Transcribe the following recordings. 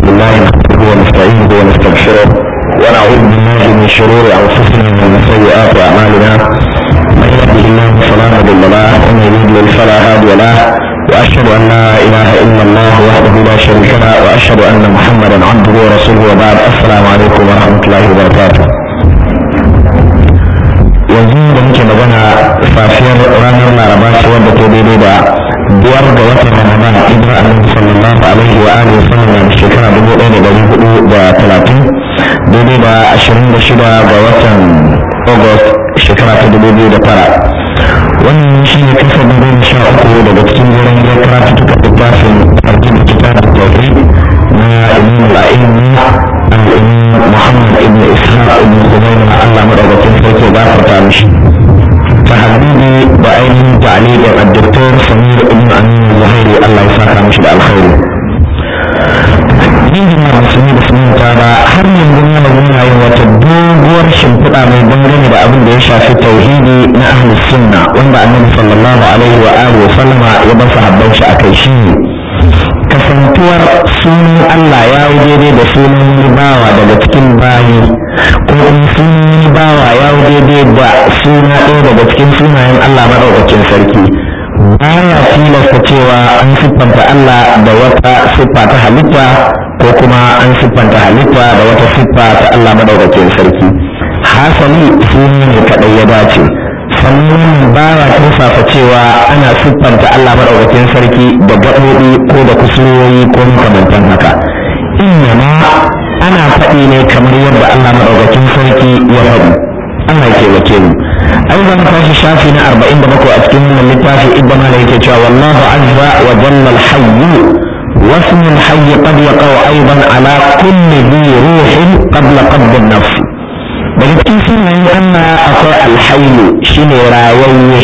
بالله نحمده ونستعينه ونستغفره ونعوذ بالله من شرور انفسنا ومن سيئات اعمالنا من يهده الله فلا مضل له ومن يضلل فلا هادي له واشهد ان لا اله الا الله وحده لا شريك له واشهد ان محمدا عبده ورسوله وبعد السلام عليكم ورحمه الله وبركاته yanzu da muke magana safiyar ranar laraba ce wadda ta daidai da biyar ga watan ramadan idan annabi sallallahu alaihi wa alihi wa sallam da shekara dubu ɗaya da ɗari hudu da talatin daidai da ashirin da shida ga watan august shekara ta dubu biyu da tara wannan shi ne kasa da goma sha uku daga cikin wurin ya karatu tuka littafin arjin da kitab da tauhid na imam al'ilmi al-imam muhammad ibn ishaq ibn khuzaima allah madaukakin sarki ya gafarta mishi تحديدي بعين تعليق الدكتور سمير ابن أمين الزهيري الله يساك مش الخير yin jama'a musulmi da sunan tara har yanzu na magana yin wata doguwar shimfiɗa mai dangane da abin da ya shafi tauhidi na ahli sunna wanda annabi sallallahu alaihi wa alihi wa sallama ya bar sahabban shi akai shi ne kasantuwar sunan Allah ya yi daidai da sunan wani bawa daga cikin bayi ko kuma sunan wani bawa ya yi daidai da suna ɗaya daga cikin sunayen Allah maɗaukakin sarki baya tilasta cewa an siffanta Allah da wata siffa ta halitta ko kuma an siffanta halitta da wata siffa ta Allah maɗaukakin sarki hasali suna ne kaɗai ya dace sannan baya turfafa cewa ana siffanta Allah maɗaukakin sarki da gaɓoɓi ko da kusurwoyi ko makamantan haka ma ana faɗi ne kamar yadda Allah maɗaukakin sarki ya faɗi Allah ya taimake mu ai zan tashi shafi na arba'in da bakwai a cikin wannan littafi idan ma yake cewa wallahu azza wa jalla al-hayy واسم الحي قد يقع أيضا على كل ذي روح قبل قبض النفس daga cikin sunayen Allah akwai alhayu shine rayayye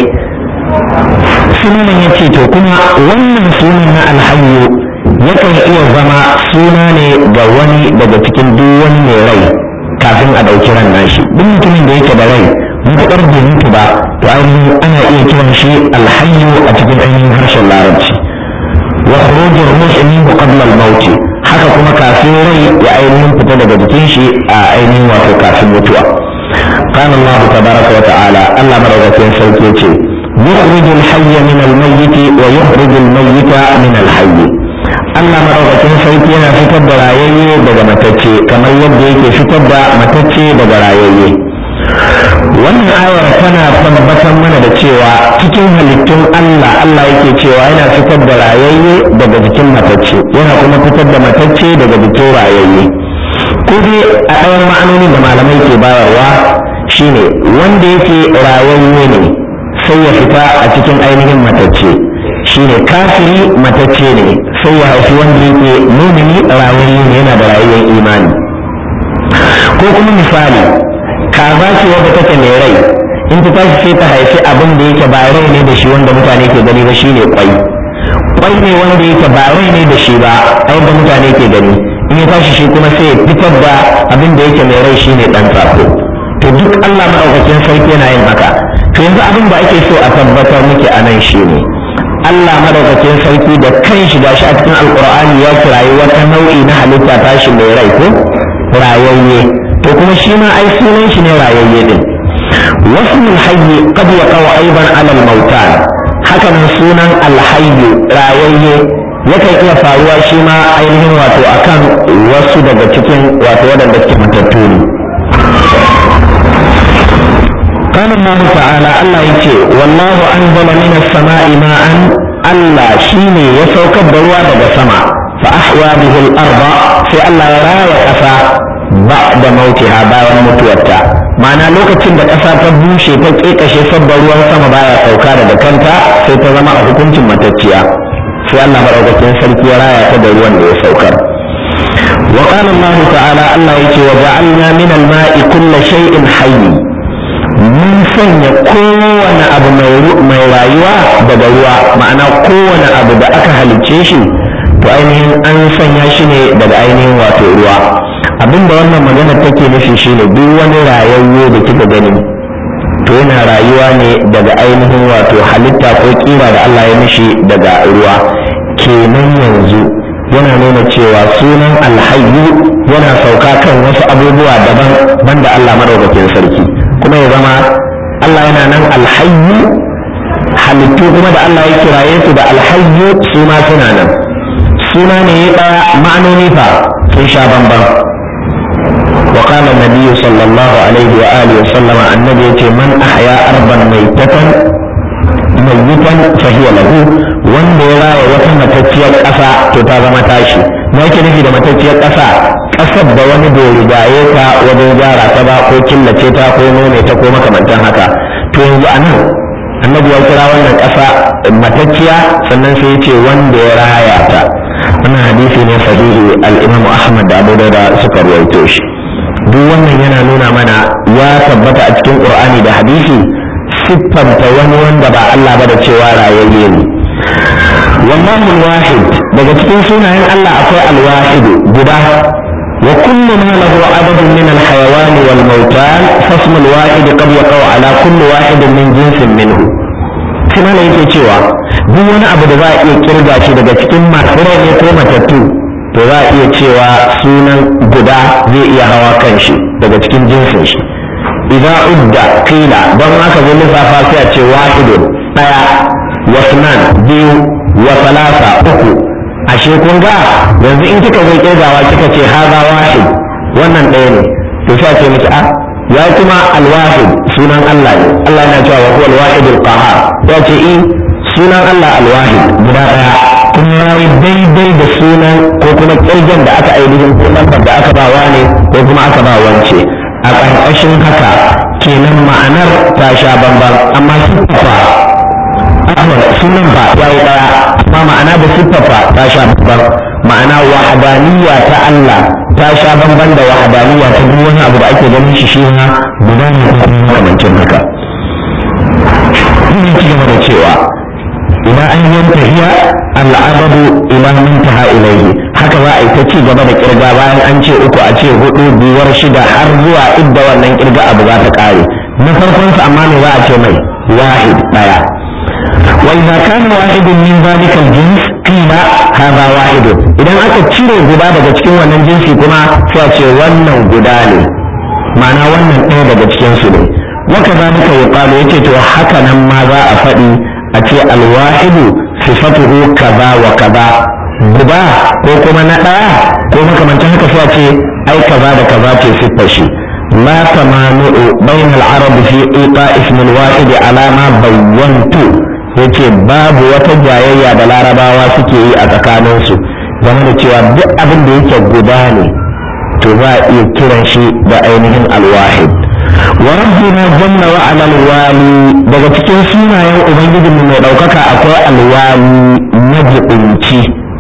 sunan ya ce to kuma wannan sunan na alhayu yakan iya zama suna ne ga wani daga cikin duk wani mai rai kafin a ɗauki ran nashi duk mutumin da yake da rai matuƙar bai mutu ba to ainihin ana iya kiran shi alhayu a cikin ainihin harshen larabci wa khurujur ruhi minhu qabla al-maut haka kuma kafin rai ya ainihin fita daga jikin shi a ainihin wato kafin mutuwa قال الله تبارك وتعالى الله مرغتين سوكيتي يخرج الحي من الميت ويخرج الميت من الحي Allah maɗaukakin sarki yana fitar da rayayye daga matacce kamar yadda yake fitar da matacce daga rayayye wannan ayar tana tabbatar mana da cewa cikin halittun Allah Allah yake cewa yana fitar da rayayye daga jikin matacce yana kuma fitar da matacce daga jikin rayayye ko dai a ɗayan ma'anonin da malamai ke bayarwa shine wanda yake rayayye ne sai ya fita a cikin ainihin matacce shine kafiri matacce ne sai ya haifi wanda yake mumini rayayye ne yana da rayuwar imani ko kuma misali kaza ce wadda take mai rai in ta tashi sai ta haifi abin da yake ba rai ne da shi wanda mutane ke gani ba shine kwai kwai ne wanda yake ba rai ne da shi ba a yadda mutane ke gani in ya tashi shi kuma sai ya fitar da abin da yake mai rai shine dan tsako to duk Allah madaukakin sarki yana yin haka to yanzu abin da ake so a tabbatar muke a nan shine Allah madaukakin sarki da kan shi gashi a cikin alqur'ani ya kirayi wata nau'i na halitta tashi mai rai ko rayayye to kuma shi ma ai sunan shi ne rayayye din wasmul hayy qad yaqau aidan ala al-mautan haka nan sunan al-hayy rayayye yakan iya faruwa shi ma ainihin wato akan wasu daga cikin wato waɗanda suke matattu ne قال الله تعالى الله يتي والله أنزل من السماء ماء الله شيني يسوك الدروة دقى سماء فأحيا به الأرض في الله راية أسا بعد موتها بايا متوتا ma'ana lokacin da ƙasa ta bushe ta ƙeƙashe sabba ruwan sama baya sauka daga kanta sai ta zama a hukuncin matacciya sai Allah maɗaukakin sarki ya raya ta da ruwan da ya saukar wa qala Allah ta'ala Allah yake wa ja'alna min al-ma'i kulli shay'in hayy mun sanya kowane abu mai rayuwa daga ruwa ma'ana kowane abu da aka halicce shi to ainihin an sanya shi ne daga ainihin wato ruwa abinda wannan magana take nufi shine duk wani rayayye da kika gani to yana rayuwa ne daga ainihin wato halitta ko kira da Allah ya mishi daga ruwa kenan yanzu yana nuna cewa sunan alhayyu yana sauka kan wasu abubuwa daban banda Allah madaukakin sarki kuma ya zama Allah yana nan alhayyu halittu kuma da Allah ya kiraye su da alhayyu su ma suna nan suna ne ya ɗaya ma'anoni fa sun sha bamban وقال النبي صلى الله عليه وآله وسلم النبي يتي من أحيا أرضا ميتة ميتا فهي له wanda ya raya wata matacciyar ƙasa to ta zama tashi me yake nufi da matacciyar ƙasa ƙasar da wani bai rigaye ta wajen gyara ta ba ko killace ta ko nome ta ko makamantan haka to yanzu a nan annabi ya kira wannan ƙasa matacciya sannan sai ya ce wanda ya raya ta wannan hadisi ne sahihi al-imam ahmad da abu da suka ruwaito shi duk wannan yana nuna mana ya tabbata a cikin qur'ani da hadisi siffanta wani wanda ba Allah ba da cewa rayayye ne wallahu wahid daga cikin sunayen Allah akwai alwahidu guda wa kullu ma lahu adadun min alhayawan wal mautan fasmu alwahid qad yaqau ala kulli wahidin min jinsin minhu kuma ne yake cewa duk wani abu da za a iya kirga shi daga cikin masu ne ko matattu to za a iya cewa sunan guda zai iya hawa kan shi daga cikin jinsin shi idan udda kila don haka zai lissafa sai a ce wahidun daya wasnan biyu wa salasa uku ashe kun ga yanzu in kika zai kirgawa kika ce haza wahid wannan ɗaya ne to sai ce miki a ya kuma alwahid sunan Allah ne Allah yana cewa wa huwa alwahidul qahhar ya ce i sunan Allah alwahid guda ɗaya kuma ya yi daidai da sunan ko kuma kirgin da aka ainihin ko lambar da aka ba ne ko kuma aka ba wance a ƙarƙashin haka kenan ma'anar ta sha bamban amma siffafa ahmad sunan ba ya yi ɗaya amma ma'ana da siffafa ta sha bamban ma'ana wahadaniya ta Allah ta sha bamban da wahadaniya ta duk wani abu da ake ganin shi shi ma guda ne ko kuma makamancin haka. Ina ci gaba da cewa ila an yantahiya al'adadu ila muntaha ilayhi haka za a yi ta ci gaba da kirga bayan an ce uku a ce hudu biyar shida har zuwa idda wannan kirga abu za ta kare na farkon sa amma ne za a ce mai wahid daya wa idza kana wahidun min zalika al-jins qila hadha wahid idan aka cire guda daga cikin wannan jinsi kuma sai a ce wannan guda ne ma'ana wannan ɗaya daga cikin su ne wa kadhalika yuqalu yace to haka nan ma za a faɗi a ce alwahidu sifatuhu kaza wa kaza guda ko kuma na ɗaya ko makamancin haka sai a ce ai kaza da kaza ce siffar shi la tamanu'u bain al-arab fi iqa ism al-wahid ala ma bayyantu yace babu wata jayayya da larabawa suke yi a tsakanin su game da cewa duk abin da yake guda ne to za a iya kiran shi da ainihin al-wahid wa rabbina jalla wa ala alwali daga cikin sunayen ubangijin mu mai daukaka akwai alwali majibinci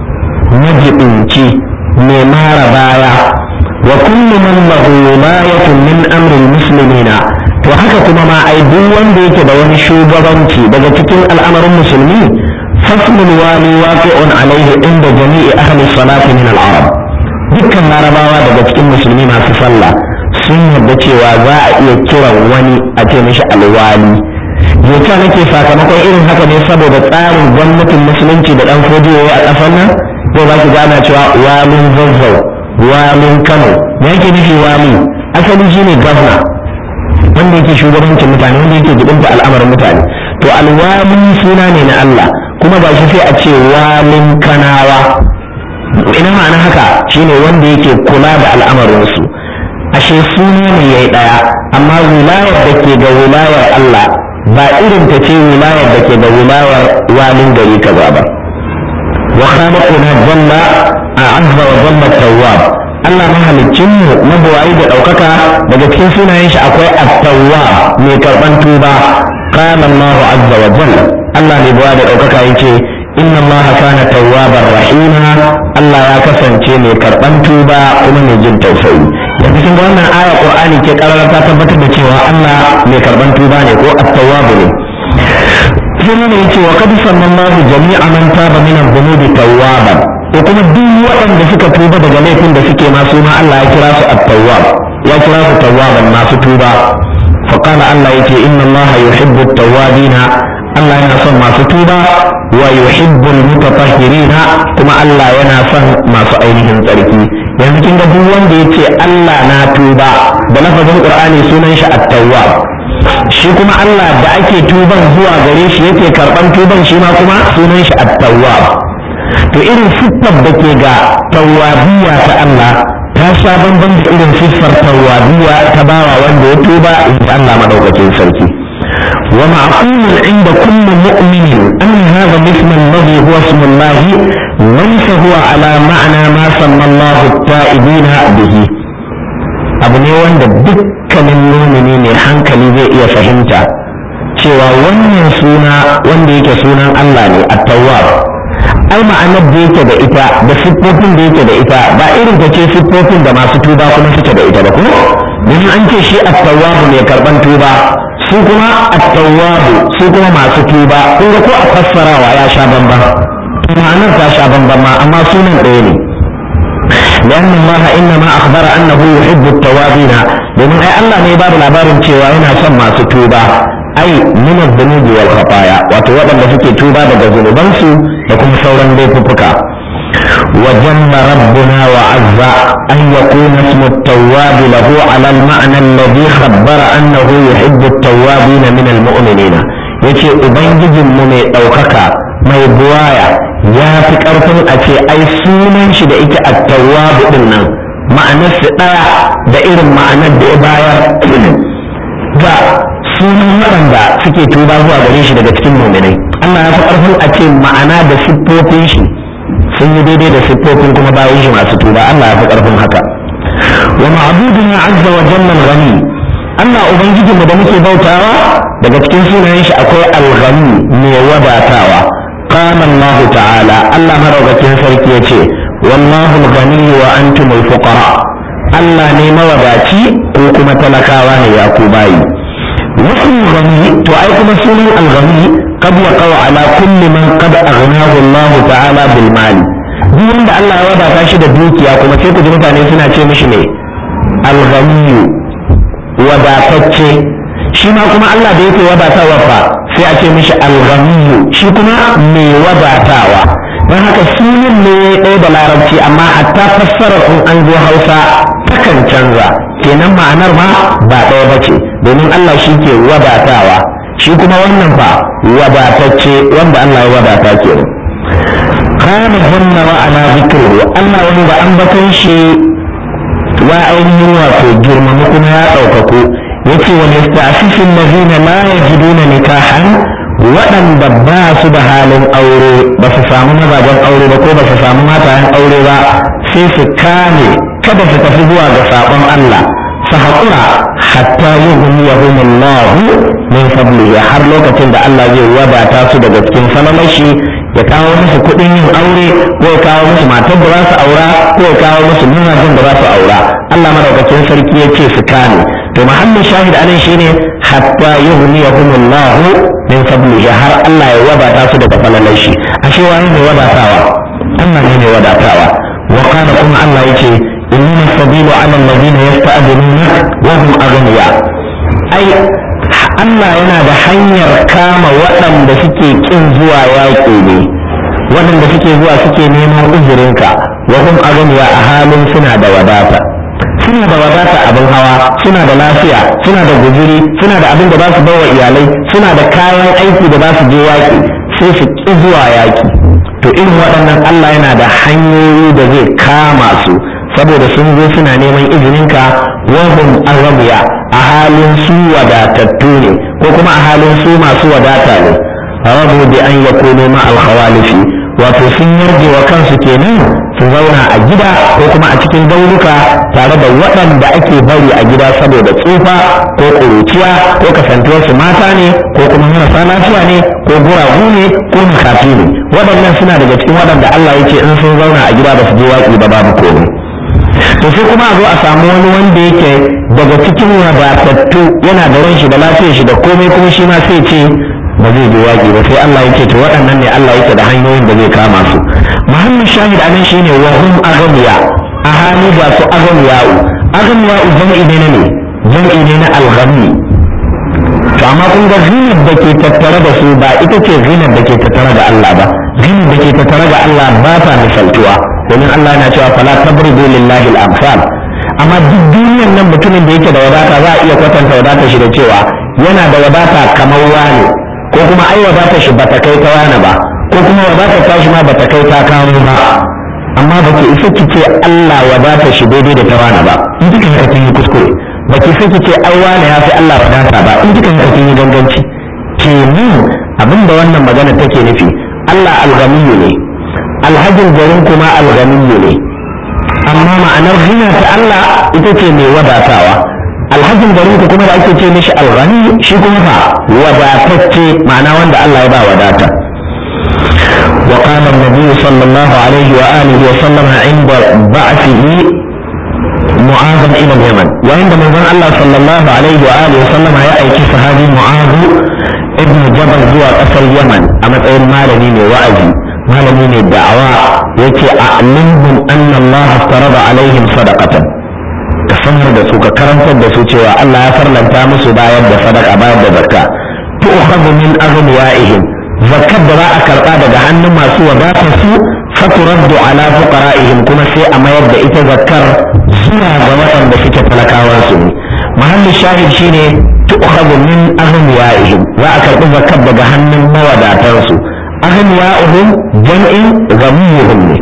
majibinci mai mara baya wa kullu man lahu wilayatun min amri muslimina to haka kuma ma ai duk wanda yake da wani shugabanci daga cikin al'amarin musulmi faslul wali waqi'un alaihi inda jami'i ahli salati min al-arab dukkan larabawa daga cikin musulmi masu sallah sun yarda cewa za a iya kiran wani a ce mishi alwali yauta nake sakamakon irin haka ne saboda tsarin gwamnatin musulunci da dan fodiyo a ƙasar nan ko za ki gana cewa walin zazzau walin kano me yake nufi wali asali shine gwamna wanda yake shugabancin mutane wanda yake gidanta al'amarin mutane to alwali suna ne na Allah kuma ba shi sai a ce walin kanawa ina ma'ana haka shine wanda yake kula da al'amarinsu ashe suna ne ya yi ɗaya amma wilayar da ke ga wilayar Allah ba irin ta ce wilayar da ke ga wilayar walin gari kaza ba wa khaliquna jalla azza wa jalla tawwab Allah mahaliccin mu mabuwayi da ɗaukaka daga cikin sunayen shi akwai at-tawwab mai karban tuba qala Allah azza wa jalla Allah ne buwa da ɗaukaka yace inna Allah kana tawwabar rahima Allah ya kasance mai karban tuba kuma mai jin tausayi da cikin wannan aya qur'ani ke karara ta tabbatar da cewa Allah mai karban tuba ne ko at-tawwab ne sai ne yace wa qad sallallahu jami'a man taba min adh-dhunubi tawwaban ko kuma duk waɗanda suka tuba daga laifin da suke ma su ma Allah ya kira su at-tawwab ya kira su tawwaban masu tuba fa qala Allah yace inna Allah yuhibbu at-tawwabina Allah yana son masu tuba wa yuhibbul mutatahhirina kuma Allah yana son masu ainihin tsarki yanzu kin ga duk wanda yace Allah na tuba da lafazin Qur'ani sunan shi at-tawwab shi kuma Allah da ake tuban zuwa gare shi yake karban tuban shi ma kuma sunan shi at-tawwab to irin siffar da ke ga tawwabiyya ta Allah ta sha bamban da irin siffar tawwabiyya ta bawa wanda ya tuba in Allah madaukakin sarki ومعقول عند كل مؤمن أن هذا الاسم الذي هو اسم الله ليس هو على معنى ما سمى الله التائبين به abu ne wanda dukkanin mumini ne hankali zai iya fahimta cewa wannan suna wanda yake sunan Allah ne at-tawwab ai ma'anar da yake da ita da siffofin da yake da ita ba irin ta ce siffofin da masu tuba kuma suke da ita ba ko domin an ce shi at-tawwab mai karban tuba su kuma at-tawwabu su kuma masu tuba kun ga ko a fassarawa ya sha bamban ma'anar ta sha bamban ma amma sunan ɗaya ne لأن الله إنما أخبر أنه يحب التوابين domin ai Allah ne ba da labarin cewa yana son masu tuba ai min az-zunubi wal khataya wato waɗanda suke tuba daga zunubansu da kuma sauran laifuffuka wa janna rabbuna wa azza an yakuna ismu at-tawwab lahu ala al-ma'na alladhi khabbara annahu yuhibbu at-tawwabin min al-mu'minin yace ubangijin mu mai ɗaukaka mai buwaya ya fi ƙarfin a ce ai sunan shi da ita at-tawwab din nan ma'anar su ɗaya da irin ma'anar da ya bayar ga sunan waɗanda suke tuba zuwa gare shi daga cikin muminai Allah ya fi ƙarfin a ce ma'ana da siffofin shi sun yi daidai da siffofin kuma bayan shi masu tuba Allah ya fi ƙarfin haka wa ma'buduna azza wa jalla al-ghani Allah ubangijinmu da muke bautawa daga cikin sunayen shi akwai al-ghani mai wadatawa قال الله تعالى الله مروكين سركي يتي والله الغني وأنتم الفقراء الله نيما وداتي كوكما تلكاوا يا كوباي واسم الغني تؤيكم سنن الغني قد يقع على كل من قد أغناه الله تعالى بالمال duk da Allah ya wadata shi da dukiya kuma sai ku ji mutane suna ce mishi ne alghaniyu wadatacce shi ma kuma Allah da yake wadatawa fa sai a ce mishi alghaniyu shi kuma mai wadatawa don haka sunan ne ɗaya da larabci amma hatta fassarar in an zo hausa takan canza kenan ma'anar ma ba ɗaya ba ce domin Allah shi ke wadatawa shi kuma wannan fa wadatacce wanda Allah ya wadata kenan kana hunna wa ana zikru Allah wanda an bakan shi wa ainihin wato girmama kuma ya ɗaukaku yace wa yasta'fifin lazina la yajiduna nikahan waɗanda ba su da halin aure ba su samu mazajen aure ba ko ba su samu matayen aure ba sai su kame kada su tafi zuwa ga sabon Allah su haƙura hatta yughniyahum Allah min fadlihi har lokacin da Allah zai wadata su daga cikin salamashi ya kawo musu kuɗin yin aure ko ya kawo musu matar da za su aura ko ya kawo musu mazajen da za su aura Allah madaukakin sarki ya ce su kame to mahallin shahid anan shine hatta yughniyahum Allah min fadlihi har Allah ya wadata su daga falalar shi ashe wani ne wadatawa Allah ne ne wadatawa wa kana kuma Allah yace inna sabilu ala alladhina yasta'dinuna wa hum aghniya ai Allah yana da hanyar kama waɗanda suke kin zuwa yaƙi ne waɗanda suke zuwa suke neman uzurinka wa hum aghniya a halin suna da wadata suna da wadata abin hawa suna da lafiya suna da guzuri suna da abin da za su bawa iyalai suna da kayan aiki da za su je yaƙi sai su ƙi zuwa yaƙi to irin waɗannan Allah yana da hanyoyi da zai kama su saboda sun zo suna neman izininka wahum arabiya a halin su wadatattu ne ko kuma a halin su masu wadata ne rabu bi an yakunu ma al-khawalifi wato sun yarje wa kansu kenan su zauna a gida ko kuma a cikin gauruka tare da waɗanda ake bari a gida saboda tsufa ko ƙuruciya ko kasantuwar su mata ne ko kuma marasa lafiya ne ko guragu ne ko makafi ne waɗannan suna daga cikin waɗanda Allah ya ce in sun zauna a gida ba su je waƙi ba babu komai to sai kuma a zo a samu wani wanda yake daga cikin wadatattu yana da ran shi da lafiyar shi da komai kuma shi ma sai ce ba zai je waƙi ba sai Allah yake to waɗannan ne Allah yake da hanyoyin da zai kama su muhammad shahid anan shine wa hum aghniya a hali ga su aghniya'u aghniya'u jam'i ne ne jam'i ne na alghani to amma kun ga zinar da ke tattare da su ba ita ce zinar da ke tattare da Allah ba zinar da ke tattare da Allah ba ta misaltuwa domin Allah yana cewa fala tabridu lillahi al-amsal amma duk duniyar nan mutumin da yake da wadata za a iya kwatanta wadatar shi da cewa yana da wadata kamar wani ko kuma ai wadatar shi bata kai ta wani ba ko kuma wadatar tashi ma bata kai ta kawo ba amma ba ki isa ki ce Allah wadata shi daidai da ta wani ba in kika haka kin yi kuskure ba ki isa ki ce ai wani ya fi Allah wadata ba in kika haka kin yi ganganci kenan abinda wannan magana take nufi Allah alghaniyu ne alhajin garin kuma alghaniyu ne amma ma'anar hina ta Allah ita ce mai wadatawa alhajin garin ku kuma da ake ce mishi alghani shi kuma fa wadatacce ma'ana wanda Allah ya ba wadata وقال النبي صلى الله عليه وآله وسلم عند بعثه معاذا إلى اليمن وعند من الله صلى الله عليه وآله وسلم يأتي صحابي معاذ ابن جبل زوى أسر اليمن أما تقول مالني وعزي مالني الدعوة يتي أعلمهم أن الله افترض عليهم صدقة كسمر da su ka karantar da su cewa Allah ya farlanta musu bayar da sadaka bayar da zakka tu'khadhu min aghniyaihim zakkar da za a karɓa daga hannun masu wadatar su faturaddu ala fuqara'ihim kuma sai a mayar da ita zakkar zuwa ga waɗanda suke talakawan su ne mahallin shahid shine tu'khadhu min aghniyaihim za a karɓi zakkar daga hannun mawadatan su aghniyaihim jam'in ghamiyuhum ne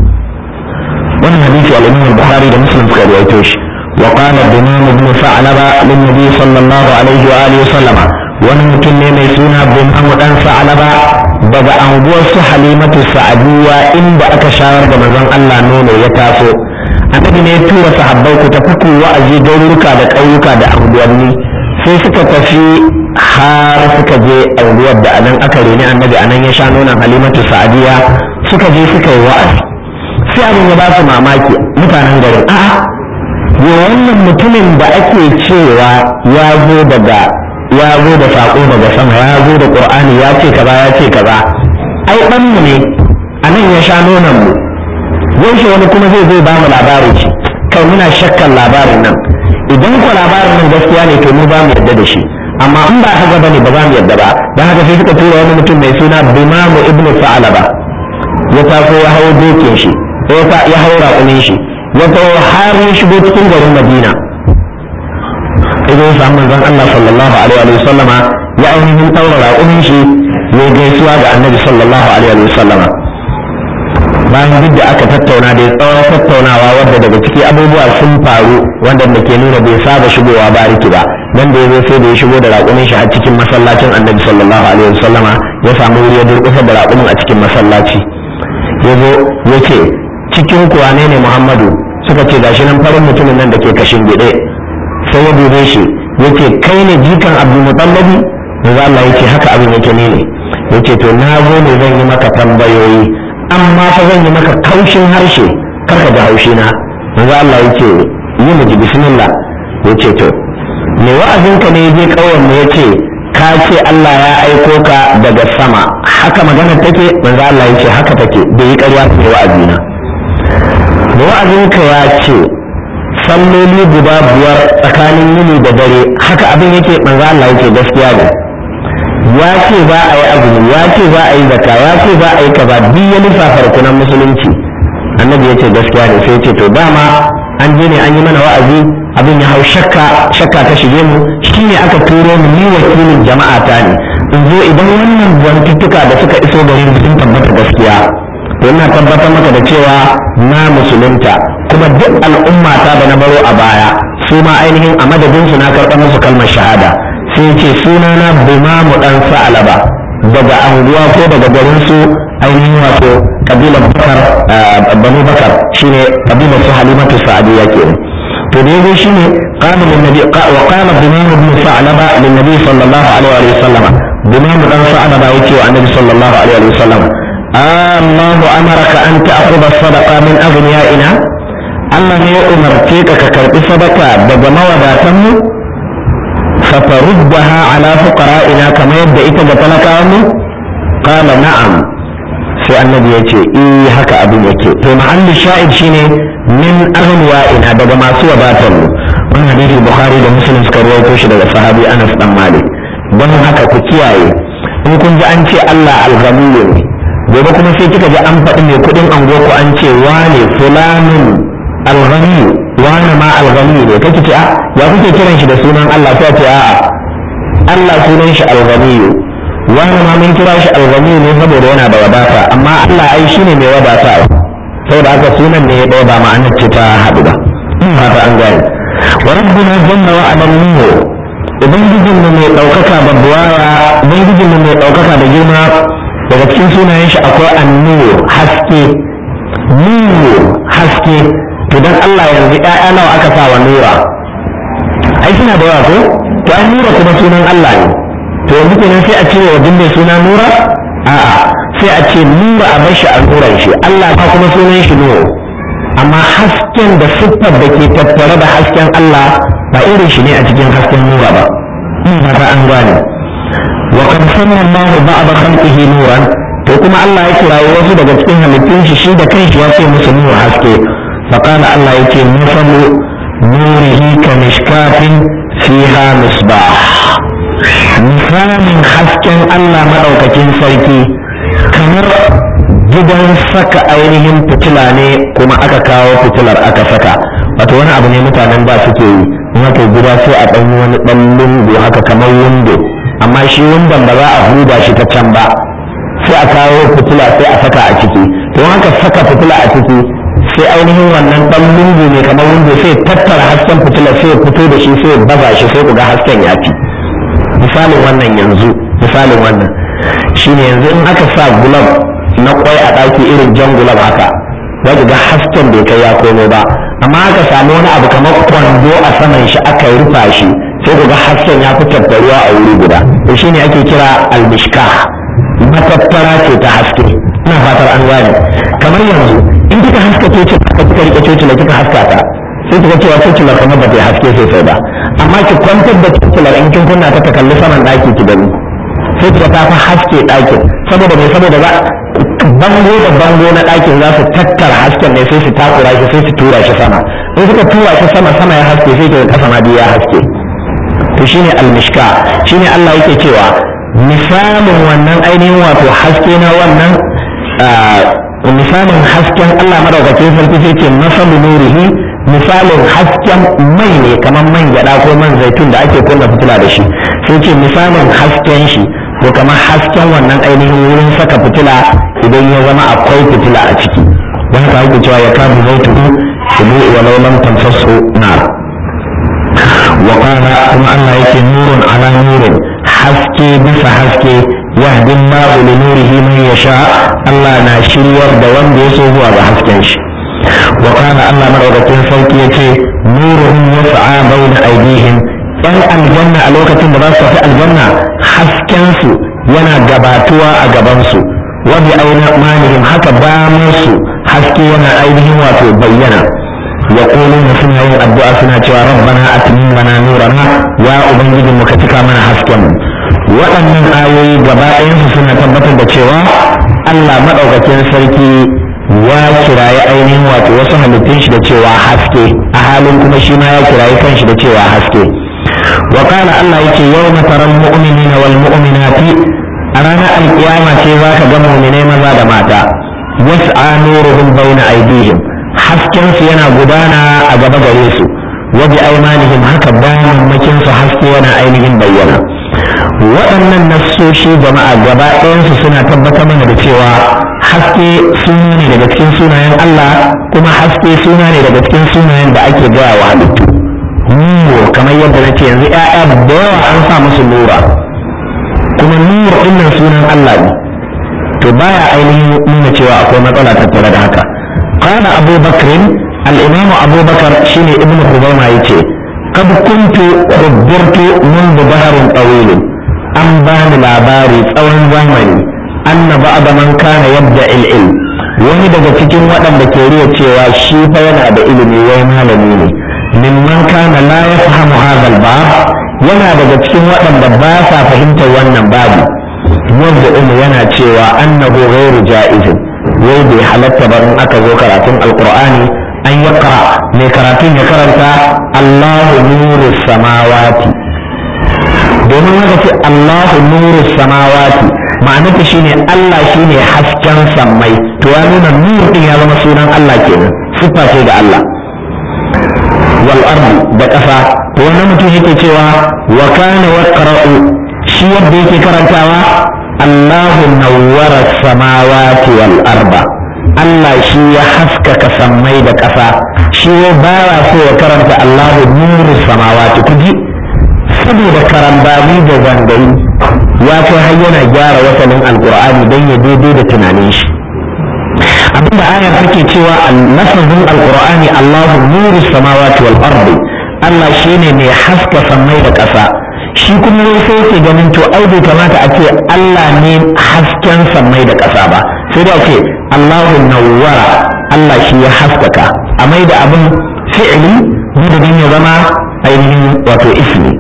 wannan hadisi al-Imam al-Bukhari da Muslim suka rawaito shi وقال الإمام ابن ثعلبة للنبي صلى الله عليه وآله وسلم wani mutum ne mai suna Bumamu dan Sa'alaba daga anguwar su Halimatu Sa'adiya inda aka shawar da manzon Allah nono ya taso annabi ne ya tura sahabbai ku tafi ku wa'azi garuruka da ƙauyuka da anguwanni sai suka tafi har suka je anguwar da anan aka reni annabi anan ya sha nonon Halimatu Sa'adiya suka je suka yi wa'azi sai abin ya ba su mamaki mutanen garin a'a yo wannan mutumin da ake cewa ya zo daga ya zo da saƙo daga sama ya zo da ƙur'ani ya ce kaza ya ce kaza ai ɗan mu ne a nan ya sha nonon mu yaushe wani kuma zai zai ba mu labarin shi kai muna shakkan labarin nan idan ko labarin nan gaskiya ne to mu ba mu yarda da shi amma in ba haka bane ba za mu yarda ba dan haka sai suka tura wani mutum mai suna Bimamu ibn Sa'alaba ya taso ya hawo dokin shi ya hawo raƙumin shi ya taho har ya shigo cikin garin Madina idan ya samu manzon Allah sallallahu alaihi wa sallama ya ainihin taura raƙumin shi ya gaisuwa ga annabi sallallahu alaihi wa sallama bayan duk da aka tattauna da tsawon tattaunawa wadda daga ciki abubuwa sun faru wanda da ke nuna bai saba shigowa bariki ba nan da ya zo sai da ya shigo da raƙumin shi a cikin masallacin annabi sallallahu alaihi wa sallama ya samu wuri ya durƙusa da raƙumin a cikin masallaci ya zo ya ce cikin kuwa ne ne muhammadu suka ce gashi nan farin mutumin nan da ke kashin gide sai ya dube shi yace kai ne jikan abdulmutallabi manzo Allah yace haka abin yake ne ne yace to na zo ne zan yi maka tambayoyi amma fa zan yi maka kaushin harshe karka da haushi na manzo Allah yace yi mu ji bismillah yace to me wa'azin ka ne je kauyen mu yace ka ce Allah ya aiko ka daga sama haka magana take manzo Allah yace haka take bai yi ƙarya ce wa'azina me wa'azin ka ya ce salloli guda biyar tsakanin yini da dare haka abin yake manzo Allah yake gaskiya ne ya ce za a yi azumi ya ce za a yi zakka ya ce za a yi kaza duk ya lissafa rukunan musulunci annabi ya ce gaskiya ne sai ce to dama an je ne an yi mana wa'azi abin ya hau shakka shakka ta shige mu shine aka turo mu ni wakilin jama'a ta ne in zo idan wannan zantuttuka da suka iso gare mu sun tabbata gaskiya ina tabbatar maka da cewa na musulunta kuma duk al'umma ta da na baro a baya su ma ainihin a madadin su na karɓar musu kalmar shahada sai ce suna na bimamu dan sa'alaba daga anguwa ko daga garin su ainihin wato kabilar bakar banu bakar shine kabilar su halimatu sa'adiyya kenan to da yazo shine qala lin nabi wa qala bimamu ibn sa'alaba lin nabi sallallahu alaihi wa sallam bimamu dan sa'alaba yake wa annabi sallallahu alaihi wa sallam الله أمرك أن تأخذ الصدقة من أغنيائنا Allah ne ya umarce ka ka karɓi sadaka daga mawadatanmu fataruddaha ala fuqara'ina kamar yadda ita ga talakawanmu qala na'am sai annabi ya ce eh haka abin yake to mahallin sha'id shine min aghniyaina daga masu wadatar mu wannan hadisi bukhari da muslim suka rawaito shi daga sahabi anas dan malik don haka ku kiyaye in kun ji an ce Allah al-ghaniyu ne gobe kuma sai kika ji an faɗi mai kuɗin ango ku an ce wane fulanin al-ghaniyu wane ma al-ghaniyu ne kake ce a ya kuke kiran shi da sunan Allah sai ce a'a Allah sunan shi al-ghaniyu wani ma mun kira shi al-ghaniyu ne saboda yana da wadata amma Allah ai shine mai wadata saboda haka sunan ne ya ɗaya ba ma'anar ce ta haɗu ba in haka an gane wa rabbuna jalla wa ala nur ubangijin mu mai ɗaukaka da buwaya ubangijin mu mai ɗaukaka da girma daga cikin sunayen shi akwai annur haske nur haske to dan Allah yanzu ƴaƴa nawa aka sa wa nura ai suna da yawa ko to an nura kuma sunan Allah ne to yanzu kenan sai a ce wa mai suna nura a'a sai a ce nura a bar shi a nuran shi Allah ba kuma sunan shi nuru amma hasken da siffar da ke tattare da hasken Allah ba irin shi ne a cikin hasken nura ba in ba ta an gane wa kan sanna Allah ba'da khalqihi nuran to kuma Allah ya kirawo wasu daga cikin halittun shi shi da kanshi ya ce musu nuru haske fa kana Allah yake masalu nurihi ka mishkatin fiha misbah misalin hasken Allah madaukakin sarki kamar gidan saka ainihin fitila ne kuma aka kawo fitilar aka saka wato wani abu ne mutanen ba suke yi in aka gida sai a ɗanyi wani ɗan lungu haka kamar windo amma shi windon ba za a huda shi ta can ba sai a kawo fitila sai a saka a ciki to haka saka fitila a ciki sai ainihin wannan ɗan lungu ne kamar windo sai tattara hasken fitila sai fito da shi sai baza shi sai ku ga hasken ya fi misalin wannan yanzu misalin wannan shine yanzu in aka sa gulab na kwai a ɗaki irin jan gulab haka za ga hasken bai kai ya komo ba amma aka samu wani abu kamar kwando a saman shi aka rufa shi sai ku ga hasken ya fi tattaruwa a wuri guda to shine ake kira almishka matattara ce ta haske ina fatar an gane kamar yanzu in kika haska coci aka kika rike coci da kika haska ta sai kika cewa cocilar kamar ba ta haske sosai ba amma ki kwantar da cocilar in kin kunna ta ta kalli saman ɗaki ki gani sai kika ta fi haske ɗakin saboda mai saboda ba bango da bango na ɗakin za su tattara hasken ne sai su takura shi sai su tura shi sama in suka tura shi sama sama ya haske sai kika kasa ma ya haske to shine almishka shine Allah yake cewa misalin wannan ainihin wato haske na wannan misalin hasken Allah madaukakin sarki sai ce masalu nurihi misalin hasken mai ne kamar man gyada ko man zaitun da ake kunna fitila da shi sai ce misalin hasken shi ko kamar hasken wannan ainihin wurin saka fitila idan ya zama akwai fitila a ciki don haka ake cewa ya kamu zaituhu ibu walau lam tamsasu nar wa qala kuma Allah yake nurun ala nurin haske bisa haske yahdi Allahu li nurihi man yasha Allah na shiryar da wanda ya so zuwa ga hasken shi wa qala Allah madaukakin sauki yace nuruhum yas'a bayna aydihim yan aljanna a lokacin da za su tafi aljanna haskensu yana gabatuwa a gabansu wa bi aina manihim haka bamansu haske yana ainihin wato bayyana ya na suna yin addu'a suna cewa rabbana atmin lana nurana ya ubangijin mu ka cika mana hasken waɗannan ayoyi gaba ɗayansu suna tabbatar da cewa Allah maɗaukakin sarki ya kirayi ainihin wato wasu halittun shi da cewa haske a halin kuma shi ma ya kirayi kanshi da cewa haske وقال الله يكي يوم ترى المؤمنين والمؤمنات أرانا القيامة ذاك جمع من ماذا دماتا يسعى نورهم بين أيديهم حسكن سينا قدانا أجاب جريسو وبأيمانهم هكا بانا مكين حسكينا أينهم بينا waɗannan nassoshi jama'a gaba ɗayansu suna tabbatar mana da cewa haske suna ne daga cikin sunayen Allah kuma haske suna ne daga cikin sunayen da ake gaya wa halittu nuro kamar yadda na ce yanzu ‘ya'ya da yawa an sa musu nura kuma nuro ɗinnan sunan Allah ne to baya ainihin nuna cewa akwai matsala tattare da haka kana abu bakrin al'imamu abu bakar shine ibn hubaima ya ce kad kuntu khubbirtu منذ بحر طويل an bani labari tsawon zamani anna ba'da man kana yabda ilm wani daga cikin waɗanda ke riya cewa shi fa yana da ilimi wai malami ne mimman kana la yafhamu hadha al-bab yana daga cikin waɗanda ba sa fahimtar wannan babu wanda umu yana cewa annahu ghairu ja'izin wai bai halatta ba in aka zo karatun alqur'ani an yaqra mai karatun ya karanta Allahu nuru samawati domin haka ce Allahu nuru samawati ma'anarta shine Allah shine hasken sammai to ya nuna nur din ya zama sunan Allah kenan siffa ce ga Allah wal ardi da ƙasa to wannan mutum yake cewa wa kana yaqra'u shi yadda yake karantawa Allahu nawwara samawati wal arda Allah shi ya haskaka sammai da ƙasa shi ya bara so ya karanta Allahu nuru samawati kuji saboda karambani da zangayi ya kai har yana gyara wasalin alqur'ani don ya daidai da tunanin shi abinda ayar take cewa lafazin alqur'ani Allahu nuru samawati wal ardi Allah shine mai haska sammai da ƙasa shi kuma ne sai yake ganin to ai bai kamata a ce Allah ne hasken sammai da ƙasa ba sai da ce Allahu nawwara Allah shi ya haskaka a mai da abin fi'ili madadin ya zama ainihin wato ismi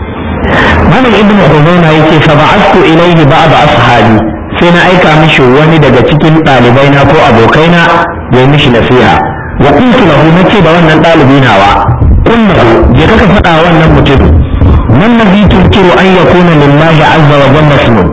malam ibnu Khuzaimah yake fa ba'athu ilayhi ba'd ashabi sai na aika mishi wani daga cikin ɗalibai na ko abokaina ya yi mishi nasiha wa kuntu lahu nace da wannan ɗalibi nawa kullahu je kaka faɗa wannan mutum man ladhi tunkiru an yakuna lillahi azza wa jalla ismun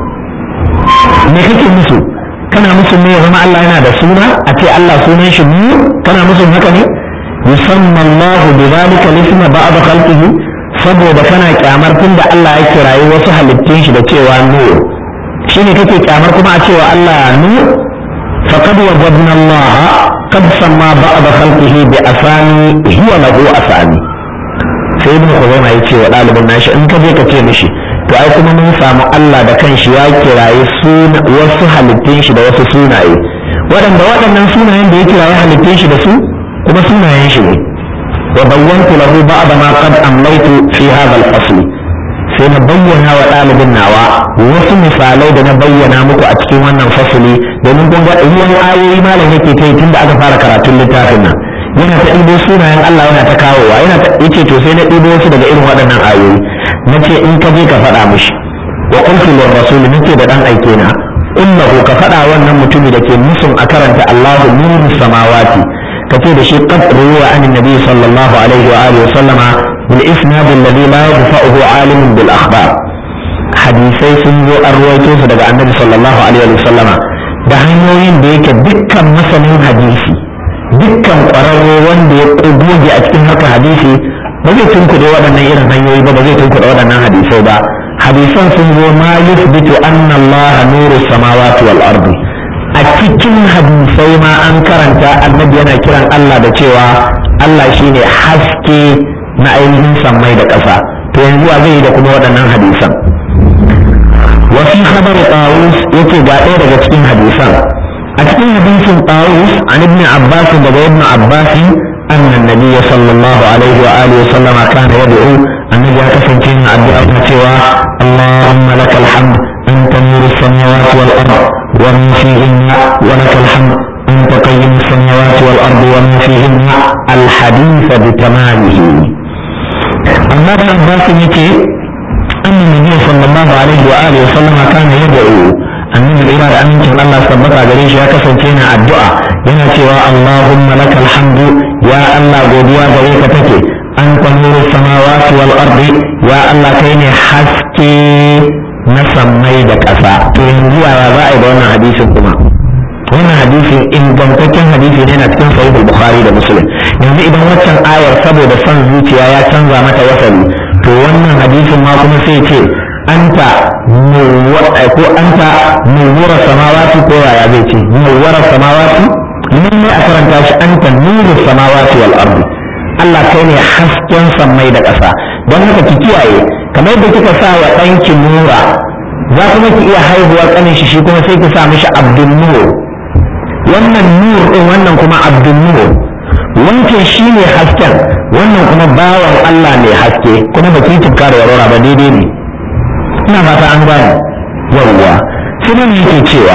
me kake musu kana musu ne ya zama Allah yana da suna a ce Allah sunan shi mu kana musu haka ne yusamma Allah bi dhalika lisma ba'd khalqihi saboda kana kyamar tunda Allah ya kirayi wasu halittun shi da cewa nur shine kake kyamar kuma a cewa Allah nur faqad wajadna Allah qad samma ba'd khalqihi bi asani huwa lahu asani sai ibn Khuzaima ya ce wa ɗalibin nashi in ka je ka ce mishi to ai kuma mun samu Allah da kanshi ya kiraye suna wasu halittun shi da wasu sunaye waɗanda waɗannan sunayen da ya kiraye halittun shi da su kuma sunayen shi ne wa bayyantu lahu ba'da ma qad amlaytu fi hadha al-fasl sai na bayyana wa ɗalibin nawa wasu misalai da na bayyana muku a cikin wannan fasali domin kun ga ruwan ayoyi malam yake kai tunda aka fara karatun littafin nan yana ta ɗibo sunayen Allah yana ta kawowa yana ta yace to sai na ɗibo wasu daga irin waɗannan ayoyi nace in ka je ka faɗa mishi wa qultu lir rasul nace da dan aike na innahu ka faɗa wannan mutumi da ke musun a karanta Allahu nuru samawati kace da shi qad ruwa an nabi sallallahu alaihi wa alihi wa sallama bil isnad alladhi la yadfa'uhu alimun bil akhbar hadisai sun zo an ruwaito su daga annabi sallallahu alaihi wa sallama da hanyoyin da yake dukkan masanin hadisi dukkan ƙwararre wanda ya goge a cikin haka hadisi ba zai tunkuɗe waɗannan irin hanyoyi ba ba zai tunkuɗe waɗannan hadisai ba hadisan sun zo ma yusbitu anna Allah nuru samawati wal ardi a cikin hadisai ma an karanta annabi yana kiran Allah da cewa Allah shine haske na ainihin sammai da ƙasa to yanzu a zai yi da kuma waɗannan hadisan wa fi khabar tawus yake ga ɗaya daga cikin hadisan a cikin hadisin tawus an ibn abbas daga ibn abbas أن النبي صلى الله عليه وآله وسلم كان يدعو النبي كفن كنا الدعاء سوى اللهم لك الحمد أنت نور السماوات والأرض ومن فيهن ولك الحمد أنت قيم السماوات والأرض ومن فيهن الحديث بتمامه أما ابن عباس يتي أن النبي صلى الله عليه وآله وسلم كان يدعو annabi ira da amincin Allah tabbata gare shi ya kasance na addu'a yana cewa Allahumma lakal hamdu ya Allah godiya gare ka take an nuru samawati wal ardi ya Allah kai ne haske na sammai da ƙasa to yanzu yaya za a yi da wannan hadisin kuma wannan hadisin ingantaccen hadisi ne na cikin sahih bukhari da muslim yanzu idan waccan ayar saboda son zuciya ya canza mata wasali to wannan hadisin ma kuma sai ce anta ko anta nuwwara samawati ko yaya zai ce nuwwara samawati nan ne a karanta shi anta nuru samawati wal ardi Allah kai ne hasken sammai da ƙasa don haka ki kiyaye kamar da kika sa wa ɗanki nura za kuma ki iya haihuwar ƙanin shi shi kuma sai ki sa mishi abdul nur wannan nur ɗin wannan kuma abdul nur wancan shi ne hasken wannan kuma bawan Allah mai haske kuma ba ki tukka da warwara ba daidai ne ina fata an gane yawwa sai nan yake cewa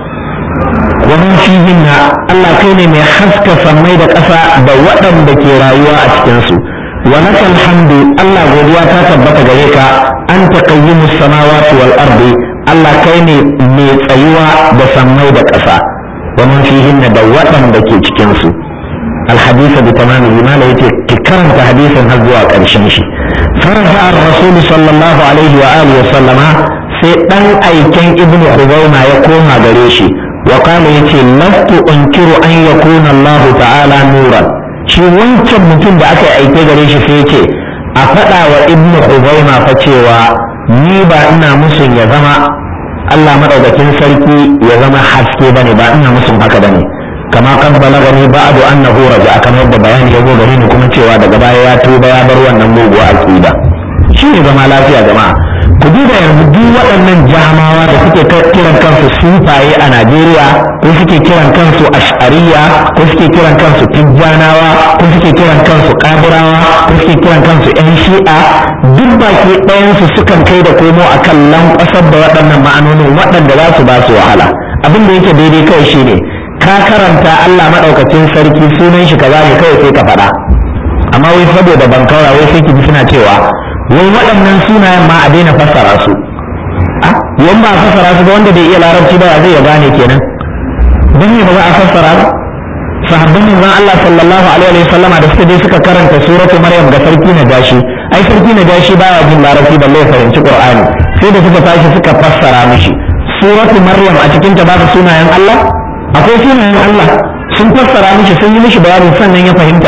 wa min fihinna Allah kai ne mai haska sammai da ƙasa da waɗanda ke rayuwa a cikin su wa lakal hamdu Allah godiya ta tabbata gare ka an taqayyimus samawati wal ardi Allah kai ne mai tsayuwa da sammai da ƙasa wa min fihinna da waɗanda ke cikin su الحديث بتمامه ما لا يتي كرمت حديثا هزوا قرشن شي فرجع الرسول صلى الله عليه وآله وسلم sai ɗan aiken ibn Khuzaima ya koma gare shi wa qala yace lastu unkiru an yakuna Allah ta'ala nuran shi wancan mutum da aka aike gare shi sai yace a faɗa wa ibn Khuzaima fa cewa ni ba ina musun ya zama Allah madaukakin sarki ya zama haske bane ba ina musun haka bane kama kan balagani ba'du annahu raja'a kamar yadda bayani ya zo gare ni kuma cewa daga baya ya tuba ya bar wannan muguwa aqida shi ne zama lafiya jama'a ku duba yanzu duk waɗannan jamawa da suke kiran kansu sufaye a Najeriya ko suke kiran kansu ash'ariya ko suke kiran kansu tijjanawa ko suke kiran kansu kabirawa ko suke kiran kansu yan shi'a duk baki ɗayansu sukan kai da komo akan lankwasar da waɗannan ma'anonin waɗanda za su ba su wahala abin da yake daidai kawai shine ka karanta Allah maɗaukacin sarki sunan shi kaza ne kawai sai ka faɗa amma wai saboda bankaura wai sai ki ji suna cewa wai waɗannan sunayen ma a daina fassara su yan ba a fassara su ba wanda bai iya larabci ba zai ya gane kenan don ne ba za a fassara ba sahabban manzon Allah sallallahu alaihi wa sallama da suka je suka karanta suratu maryam ga sarki na gashi ai sarki na gashi baya jin larabci balle ya fahimci qur'ani sai da suka tashi suka fassara mishi suratu maryam a cikin ta babu sunayen Allah akwai sunayen Allah sun fassara mishi sun yi mishi bayanin sannan ya fahimta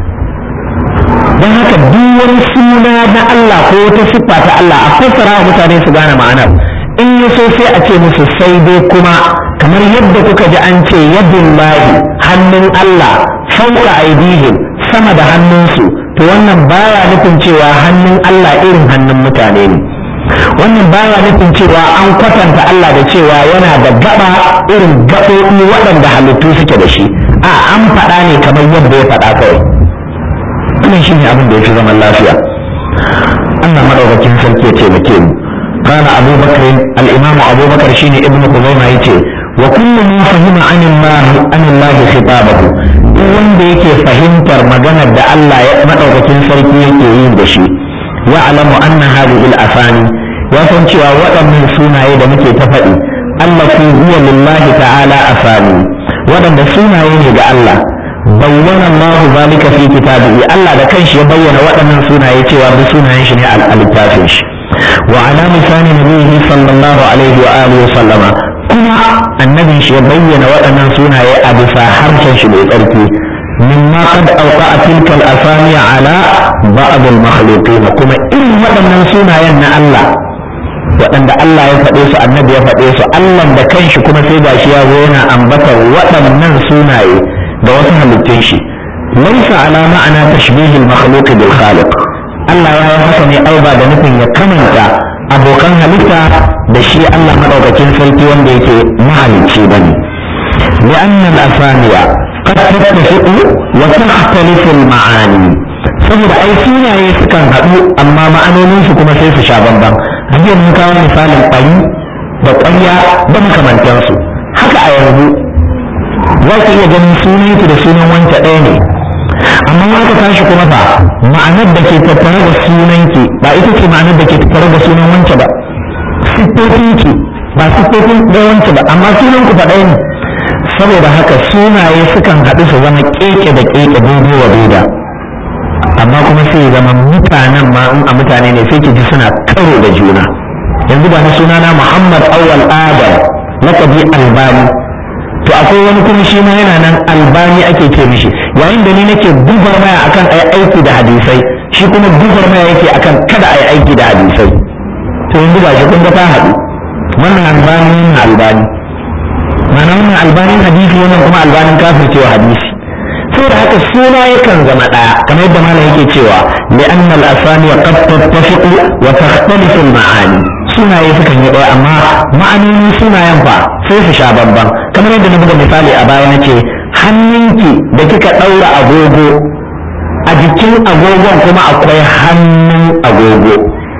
don haka duk wani suna na Allah ko wata siffa ta Allah a fassara wa mutane su gane ma'anar in ya so sai a ce musu sai dai kuma kamar yadda kuka ji an ce yadin lahi hannun Allah fauka aidihim sama da hannunsu to wannan baya nufin cewa hannun Allah irin hannun mutane ne wannan baya nufin cewa an kwatanta Allah da cewa yana da gaba irin gaɓoɓi waɗanda halittu suke da shi a an faɗa ne kamar yadda ya faɗa kawai wannan shine abin da ya fi zaman lafiya Allah madaukakin sarki ya taimake mu قال أبو بكر الإمام أبو بكر شيني ابن خزيمة يتي وكل ما فهم عن الله عن الله خطابه wanda yake fahimtar maganar da Allah ya madaukakin sarki yake yin da shi ya'lamu anna hadhihi al-afani ya san cewa waɗannan sunaye da muke ta faɗi allati huwa lillahi ta'ala afani waɗanda sunaye ne ga Allah bayyana Allah zalika fi kitabihi Allah da kanshi ya bayyana waɗannan sunaye cewa duk sunayen shi ne al-littafin shi wa ala misali nabihi sallallahu alaihi wa alihi wa sallama kuma annabin shi ya bayyana waɗannan sunaye a bisa harshen shi mai tsarki mimma qad awqa'a tilka al-asami ala ba'd al-makhluqin kuma irin waɗannan sunayen na Allah waɗanda Allah ya faɗe su annabi ya faɗe su Allah da kanshi kuma sai gashi ya zo yana ambatar waɗannan sunaye ga wasu halittun shi laisa ala ma'ana tashbih al-makhluq bil khaliq Allah ya yi haka ne ai ba da nufin ya kamanta abokan halitta da shi Allah madaukakin sarki wanda yake mahalicci bane لأن الأسامي قد تتفق وتختلف المعاني saboda ai sunaye sukan haɗu amma ma'anoninsu kuma sai su sha bambam hajiyar mun kawo misalin ƙwari da ƙwarya da makamantansu haka a yanzu za ki iya ganin sunanki da sunan wanta ɗaya ne amma in aka tashi kuma fa ma'anar da ke tattare da sunanki ba ita ce ma'anar da ke tattare da sunan wance ba siffofinki ba siffofin ɗaya wance ba amma sunan ku fa ɗaya ne saboda haka sunaye sukan haɗu su zama keke da keke daidai wa daida amma kuma sai zama mutanen ma in a mutane ne sai ki ji suna karo da juna yanzu ba na sunana Muhammad Awwal Adam lakabi Albani to akwai wani kuma shi ma yana nan Albani ake ce mishi yayin da ni nake gubar maya akan ai aiki da hadisai shi kuma gubar maya yake akan kada ai aiki da hadisai to yanzu ba shi kun ga ta haɗu wannan Albani wannan Albani ma'ana wannan albanin hadisi wannan kuma albanin kafircewa hadisi saboda haka suna yakan zama ɗaya kamar yadda malam yake cewa li anna al asani qad tattafiqu wa takhtalifu al ma'ani sunaye sukan yi ɗaya amma ma'anonin sunayen fa sai su sha bamban kamar yadda na buga misali a baya nace hannunki da kika ɗaura agogo a jikin agogon kuma akwai hannun agogo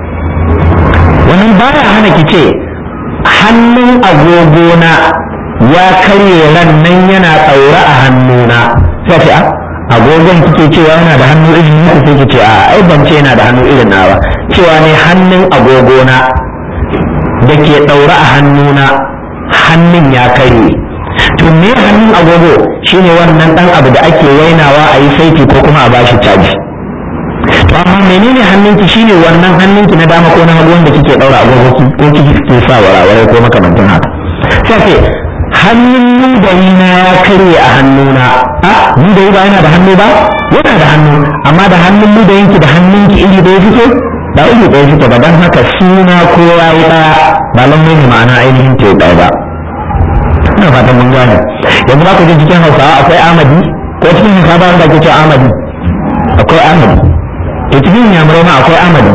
wannan baya hana ki ce hannun agogo na ya karye ran nan yana tsaure a hannuna sai ce a agogon kike cewa yana da hannu irin naku sai kice a ai ban ce yana da hannu irin na ba cewa ne hannun agogona da ke ɗaure a hannuna hannun ya karye to me hannun agogo shine wannan dan abu da ake wainawa a yi saiti ko kuma a bashi caji to amma menene hannunki shine wannan hannunki na dama ko na hagu wanda kike daura agogoki ko kike sa warawarai ko makamantan haka sai ce hannun ludayi na ya karye a hannuna a ludayi ba yana da hannu ba yana da hannu amma da hannun ludayinki da hannunki iri ɗaya suke ba iri ɗaya suke ba don haka suna ko ya yi ɗaya ba lallai ne ma'ana ainihin ta ɗaya ba ina fatan mun gane yanzu ba ku ji cikin hausawa akwai amadi ko cikin hausawa ba wanda ake cewa amadi akwai amadi to cikin yamurai ma akwai amadi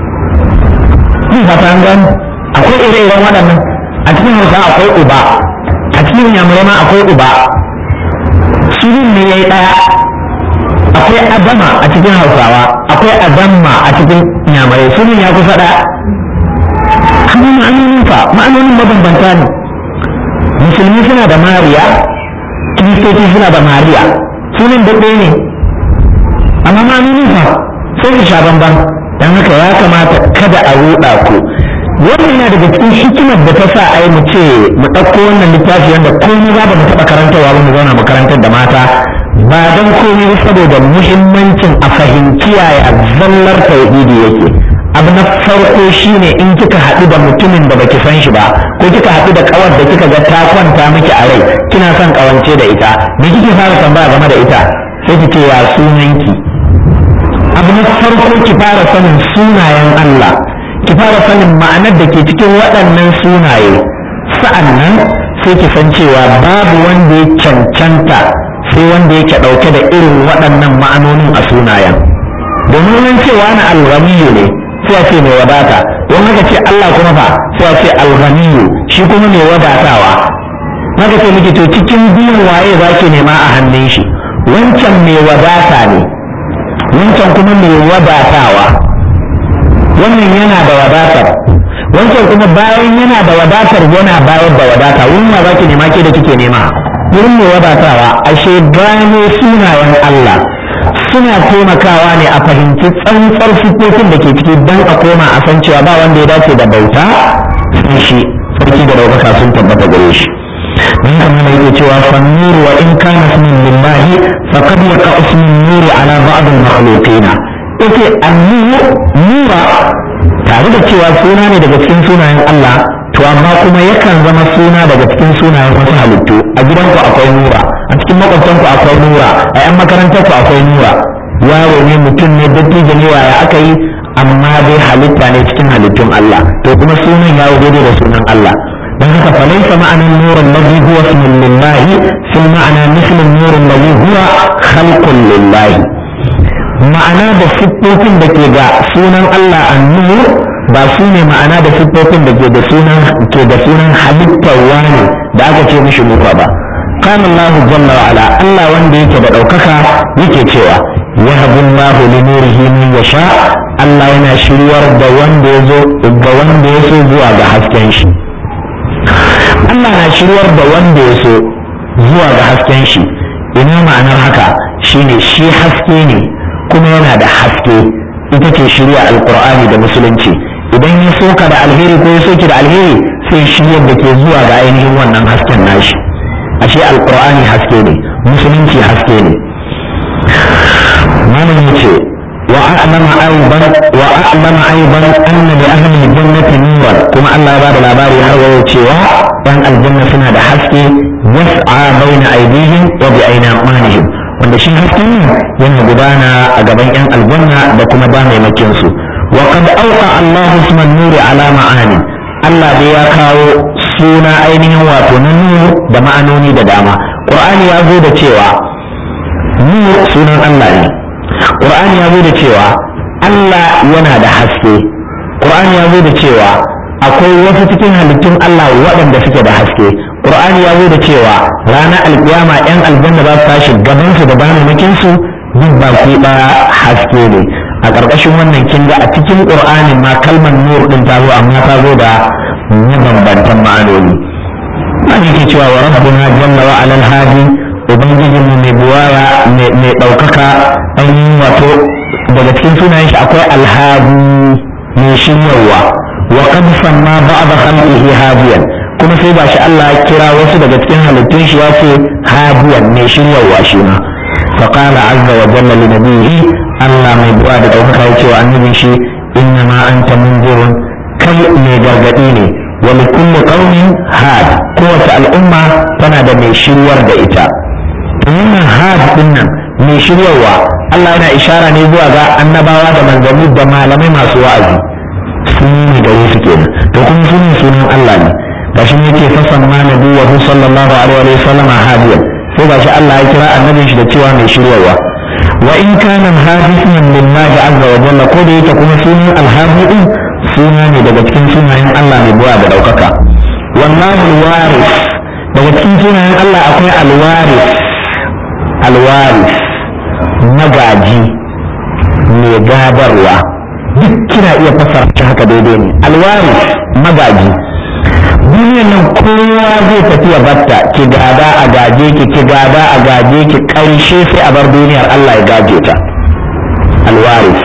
ina fatan an gane akwai ire-iren waɗannan a cikin hausawa akwai uba a cikin yamurai ma akwai uba sunan ne ya yi ɗaya akwai adama a cikin hausawa akwai adamma a cikin yamurai sunan ya kusa ɗaya amma ma'anonin fa ma'anonin mabambanta ne musulmi suna da mariya kiristoci suna da mariya sunan da ɗaya ne amma ma'anonin fa sai su sha bamban don haka ya kamata kada a ruɗa ku wannan yana daga cikin hikimar da ta sa ai mu ce mu ɗauko wannan littafi wanda komai za mu taɓa karantarwa ba mu zauna mu karantar da mata ba don komai saboda muhimmancin a fahimci yaya zallar tauhidi yake abu na farko shine in kika haɗu da mutumin da baki san shi ba ko kika haɗu da kawar da kika ga ta kwanta miki a rai kina son kawance da ita me kike fara tambaya game da ita sai ki ce ya sunanki abu na farko ki fara sanin sunayen Allah ki fara sanin ma'anar da ke cikin waɗannan sunaye sa'annan sai ki san cewa babu wanda ya cancanta sai wanda yake ɗauke da irin waɗannan ma'anonin a sunayen domin nan cewa na alghaniyu ne sai a ce mai wadata don haka ce Allah kuma fa sai a ce alghaniyu shi kuma mai wadatawa haka ce miki to cikin biyun waye zaki nema a hannun shi wancan mai wadata ne wancan kuma mai wadatawa wannan yana da wadatar wancan kuma bayan yana da wadatar yana bayar da wadata wurin ma zaki nema ke da kike nema wurin mai wadatawa ashe gano sunayen Allah suna taimakawa ne a fahimci tsantsar siffofin da ke ciki don a koma a san cewa ba wanda ya dace da bauta sai shi sarki da ɗaukaka sun tabbata gare shi don kamar da yake cewa fannuru wa in kana ismin lillahi faqad yaqa ismin nuri ala ba'd al-makhluqina yace annuru nura tare da cewa suna ne daga cikin sunayen Allah to amma kuma yakan zama suna daga cikin sunayen wasu halittu a gidanku akwai nura a cikin makwabtanku akwai nura a yan makarantarku akwai nura yaro ne mutum ne dattijo ne waya aka yi amma dai halitta ne cikin halittun Allah to kuma sunan ya daidai da sunan Allah don haka falaisa ma'anan nurin ladhi huwa ismun lillahi fil ma'ana mislu nurin ladhi huwa khalqun lillahi ma'ana da siffofin da ke ga sunan Allah an-nur ba su ne ma'ana da siffofin da ke da sunan ke da sunan halittar wani da aka ce mishi nufa ba قال الله جل وعلا الله wanda yake da ɗaukaka yake cewa yahabu Allah li nurihi man yasha Allah yana shiryar da wanda ya zo ga wanda ya so zuwa ga hasken shi Allah na shiryar da wanda ya so zuwa ga hasken shi ina ma'anar haka shine shi haske ne kuma yana da haske ita ce shirya alqur'ani da musulunci idan ya soka da alheri ko ya soki da alheri sai shiryar da ke zuwa ga ainihin wannan hasken nashi ashe alqur'ani haske ne musulunci haske ne malam yace wa a'lama aidan wa a'lama aidan anna li ahli al-jannati nuran kuma Allah ya bada labari har wayo cewa dan aljanna suna da haske yas'a baina aydihim wa bi aynamanihim wanda shi hasken yana gudana a gaban yan aljanna da kuma damaimakin su wa qad awqa Allah isma an-nuri ala ma'ani Allah dai ya kawo suna ainihin wato na nur da ma'anoni da dama qur'ani ya zo da cewa nur sunan Allah ne qur'ani ya zo da cewa Allah yana da haske qur'ani ya zo da cewa akwai wasu cikin halittun Allah waɗanda suke da haske qur'ani ya zo da cewa ranar alkiyama yan aljanna za su tashi gaban su da banamakin su duk baki ɗaya haske ne a ƙarƙashin wannan kin ga a cikin qur'ani ma kalmar nur din ta zo amma ta zo da mabambantan ma'anoni an yake cewa wa rabbuna jalla wa alal hadi ubangijinmu mai buwaya mai ɗaukaka ainihin wato daga cikin sunayen shi akwai alhadi mai shiryarwa wa qad samma ba'd khalqihi hadiyan kuma sai ba shi Allah ya kira wasu daga cikin halittun shi ya ce hadiyan mai shiryarwa shi ma fa qala azza wa jalla li nabiyhi Allah mai buwa da ɗaukaka ya ce wa annabin shi إن innama anta munzirun kai mai gargadi ne wa likulli qaumin had kowace al'umma tana da mai shiryar da ita wannan had din nan mai shiryarwa Allah yana ishara ne zuwa ga annabawa da manzanni da malamai masu wa'azi sun ne gare su kenan to kuma sunan sunan Allah ne gashi ne yake fasan ma nabiyyu sallallahu alaihi wa sallam hadiyan sai gashi Allah ya kira annabin shi da cewa mai shiryarwa wa in kana hadithan lillahi azza wa jalla ko da yake kuma sunan alhadi suna ne daga cikin sunayen Allah mai buwa da daukaka wallahu alwaris daga cikin sunayen Allah akwai alwaris alwaris magaji mai gadarwa duk kina iya fasara shi haka daidai ne alwaris magaji duniyan nan kowa zai tafi ya batta ki gada a gaje ki ki gada a gaje ki karshe sai a bar duniyar Allah ya gaje ta alwaris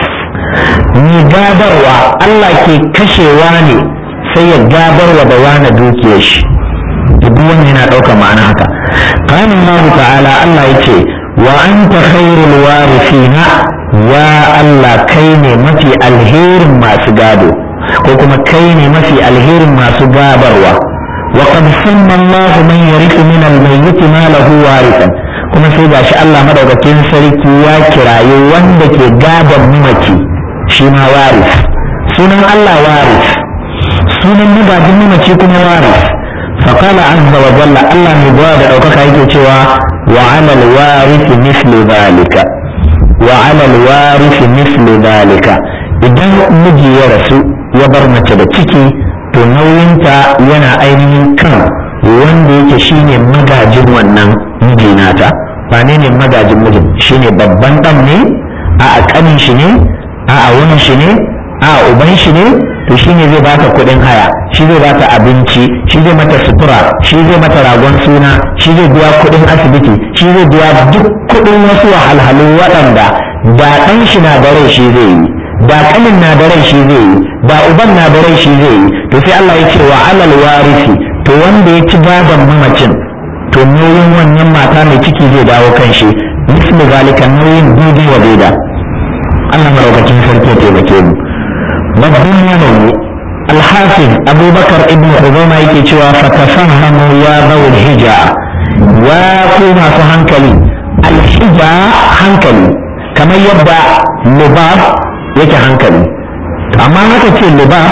ni gadarwa Allah ke kashewa ne sai ya gadarwa da wani dukiyar shi duk wannan yana ɗaukar ma'ana haka qala Allah ta'ala Allah yace wa anta khairul warithina ya Allah kai ne mafi alherin masu gado ko kuma kai ne mafi alherin masu gabarwa wa qad sanna Allah man yarithu min al-mayyit ma lahu warithan kuma sai gashi Allah madaukakin sarki ya kiraye wanda ke gadon mamaci shi ma waris sunan Allah waris sunan magajin mamaci kuma waris فقال عز وجل الله مبواد أو كاكا يكي وعلى الوارث مثل ذلك وعلى الوارث مثل ذلك idan miji ya rasu ya bar mace da ciki to nauyinta yana ainihin kan wanda yake shine magajin wannan miji nata ba ne ne magajin mijin shine babban dan ne a kanin shi ne a wani shi ne a uban shi ne to shi ne zai bata kuɗin haya shi zai bata abinci shi zai mata sutura shi zai mata ragon suna shi zai biya kuɗin asibiti shi zai biya duk kuɗin wasu wahalhalu waɗanda da ɗan shi na da rai shi zai yi da ƙanin na da rai shi zai yi da uban na da rai shi zai yi to sai Allah ya ce wa alal warisi to wanda ya ci gadon mamacin to nauyin wannan mata mai ciki zai dawo kan shi misli zalika nauyin daidai wa daida Allah maraukakin sarki ya taimake mu babban yanayi alhafiz abubakar ibn huzama yake cewa fatafahamu ya zawul hija ya ku masu hankali alhija hankali kamar yadda lubab yake hankali amma haka ce lubab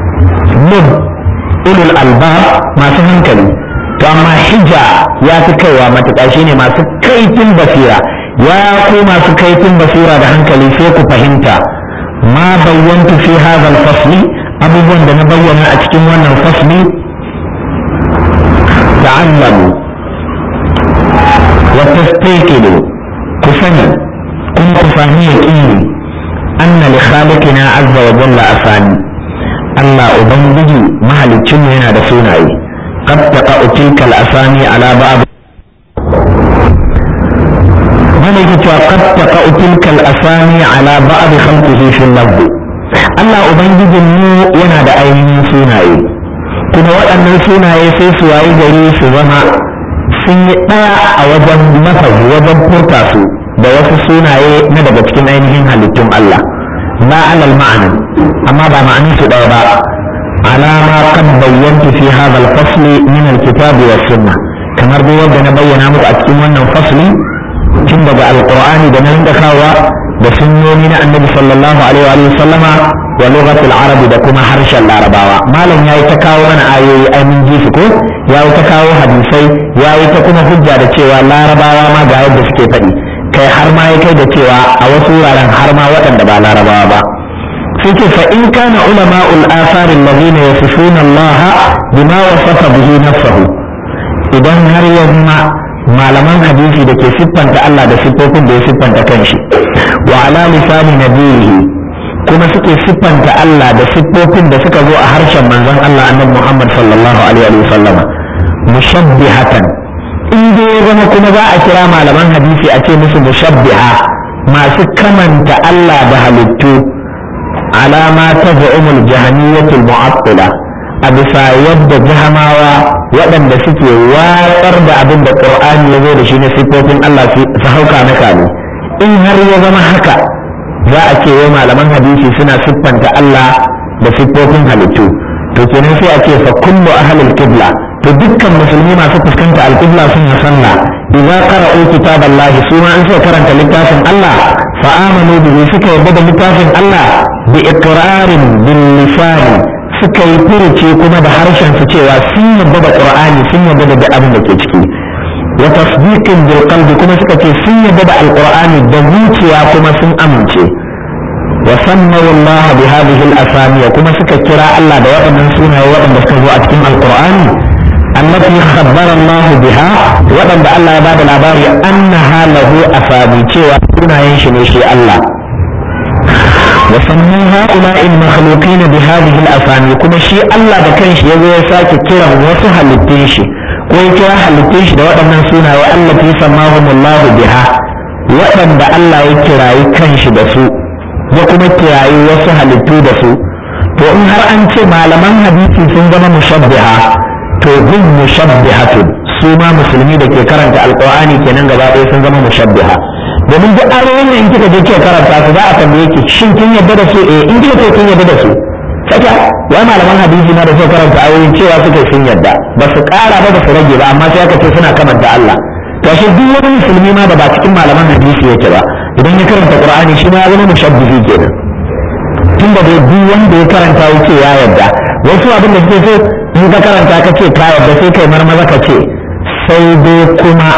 lub ulul albab masu hankali to amma hija ya fi kaiwa matuƙa shine masu kaifin basira ya ku masu kaifin basira da hankali sai ku fahimta ما بينت في هذا الفصل abubuwan da na bayyana a cikin wannan fasli ta'allamu wa tastayqidu ku sani kuma ku fahimi yaqini anna li khaliqina azza wa jalla asani Allah ubangiji mahalicin yana da sunaye qad taqa'u tilka al-asani ala ba'd mana yake cewa qad taqa'u tilka al-asani ala ba'd khalqihi fi al-lafz Allah ubangijin mu yana da ainihin sunaye kuma waɗannan sunaye sai su wayi gari su zama sun yi ɗaya a wajen lafazi wajen furta su da wasu sunaye na daga cikin ainihin halittun Allah ba alal ma'ana amma ba ma'anin su ɗaya ba alama qad bayyantu fi hadha al-fasl min al-kitab wa sunnah kamar dai wanda na bayyana muku a cikin wannan fasli tun daga alqur'ani da na rinka kawa da sunnoni na annabi sallallahu alaihi wa sallama wa lughatul arabi da kuma harshen larabawa malam yayi ta kawo mana ayoyi ai mun ji su ko yayi ta kawo hadisai yayi ta kuma hujja da cewa larabawa ma ga yadda suke faɗi kai har ma ya kai da cewa a wasu wuraren har ma waɗanda ba larabawa ba sai ce fa in kana ulama'ul athar alladhina yasifuna Allah bima wasafa bihi nafsuhu idan har ya zama malaman hadisi da ke siffanta Allah da siffofin da ya siffanta kanshi wa ala lisani nabihi kuma suke siffanta Allah da siffofin da suka zo a harshen manzon Allah annabi Muhammad sallallahu alaihi wa sallam mushabbihatan in dai ya zama kuma za a kira malaman hadisi a ce musu mushabbiha masu kamanta Allah da halittu alama ta za'umul jahaniyyatul mu'attila a bisa yadda jahamawa waɗanda suke watsar da abin da ƙur'ani ya zo da shi na siffofin Allah su hauka na kame in har ya zama haka za a ce wai malaman hadisi suna siffanta Allah da siffofin halittu to kenan sai a ce fa kullu ahlil qibla to dukkan musulmi masu fuskanta alqibla suna sallah idza qara'u kitaballahi su ma an sai karanta littafin Allah fa amanu bihi suka yarda da littafin Allah bi iqrarin bil lisan suka yi furuce kuma da harshen su cewa sun yarda da qur'ani sun yarda da duk abin da ke ciki wa tasdiqin bil qalbi kuma suka ce sun yarda da alqur'ani da zuciya kuma sun amince wa sammaw Allah bi hadhihi al asami kuma suka kira Allah da waɗannan sunaye waɗanda suka zo a cikin alqur'ani allati khabbara Allah biha waɗanda Allah ya bada labari annaha lahu asami cewa sunayen shi ne shi Allah وسموا هؤلاء المخلوقين بهذه الأسامي كما شيء الله ده كان شيء يزوي ساكي كرا وسها للتنشي كوي كرا للتنشي ده وقت من سونا والتي سماهم الله بها وقت ده الله يكرا يكنش دسو وكما كرا وسها للتو دسو to in har an ce malaman hadisi sun zama mushabbiha to hum mushabbihatun su ma musulmi da ke karanta alqur'ani kenan gaba ɗaya sun zama mushabbiha domin duk ayoyin da in kika je kika karanta su za a tambaye ki shin kin yadda da su eh in kika ce kin yadda da su saka wai malaman hadisi ma da suka karanta ayoyin cewa suke sun yadda ba su ƙara ba ba su rage ba amma sai aka ce suna kamanta Allah to shi duk wani musulmi ma da ba cikin malaman hadisi yake ba idan ya karanta qur'ani shi ma ya zama mushabbihi kenan tun da duk wanda ya karanta yake ya yadda wasu abin da suke so in ka karanta ka ce ka yadda sai kai marmaza ka ce sai dai kuma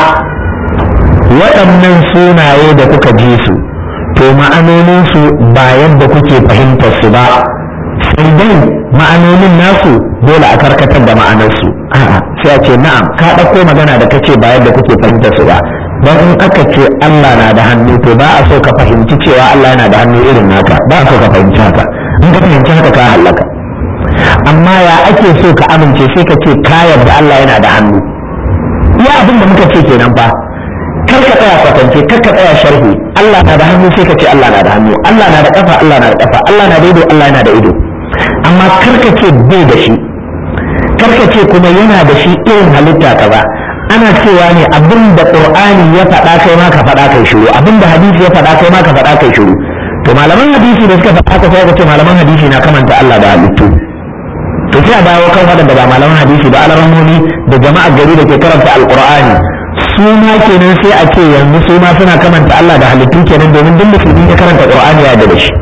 waɗannan sunaye da kuka ji su to ma'anoninsu ba yadda kuke fahimtar su ba sai dai ma'anonin nasu dole a karkatar da ma'anarsu a'a sai a ce na'am ka ɗauko magana da kace ba yadda kuke fahimtar su ba don in aka ce Allah na da hannu to ba a so ka fahimci cewa Allah yana da hannu irin naka ba a so ka fahimci haka in ka fahimci haka ka halaka amma ya ake so ka amince sai ka ce ka yarda Allah yana da hannu ya abin da muka ce kenan fa kar ka tsaya kwatance kar ka tsaya sharhi Allah na da hannu sai ka ce Allah na da hannu Allah na da kafa Allah na da kafa Allah na da ido Allah yana da ido amma kar ka ce bai da shi kar ka ce kuma yana da shi irin halitta kaza ana cewa ne abin da qur'ani ya faɗa kai ma ka faɗa kai shiru abin da hadisi ya faɗa kai ma ka faɗa kai shiru to malaman hadisi da suka faɗa ka sai ka ce malaman hadisi na kamanta Allah da halittu to sai a dawo kan waɗanda ba malaman hadisi ba alaramoni da jama'ar gari da ke karanta alqur'ani su ma kenan sai a ce yanzu su ma suna kamanta Allah da halittu kenan domin duk musulmi ya karanta qur'ani ya da shi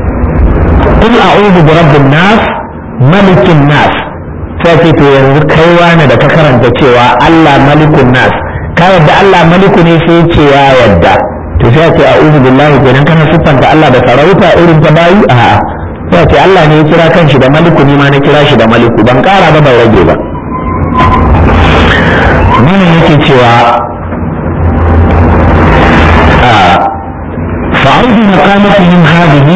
qul a'udhu bi rabbin nas malikin nas sai ce to yanzu kai wani da ka karanta cewa Allah malikun nas ka yadda Allah maliku ne sai ce ya yadda to sai ce a'udhu billahi kenan kana siffanta Allah da sarauta irin ta bayi a'a sai ce Allah ne ya kira kanshi da maliku ni ma na kira shi da maliku ban kara ba ban rage ba mana yake cewa فعرض مقامتهم هذه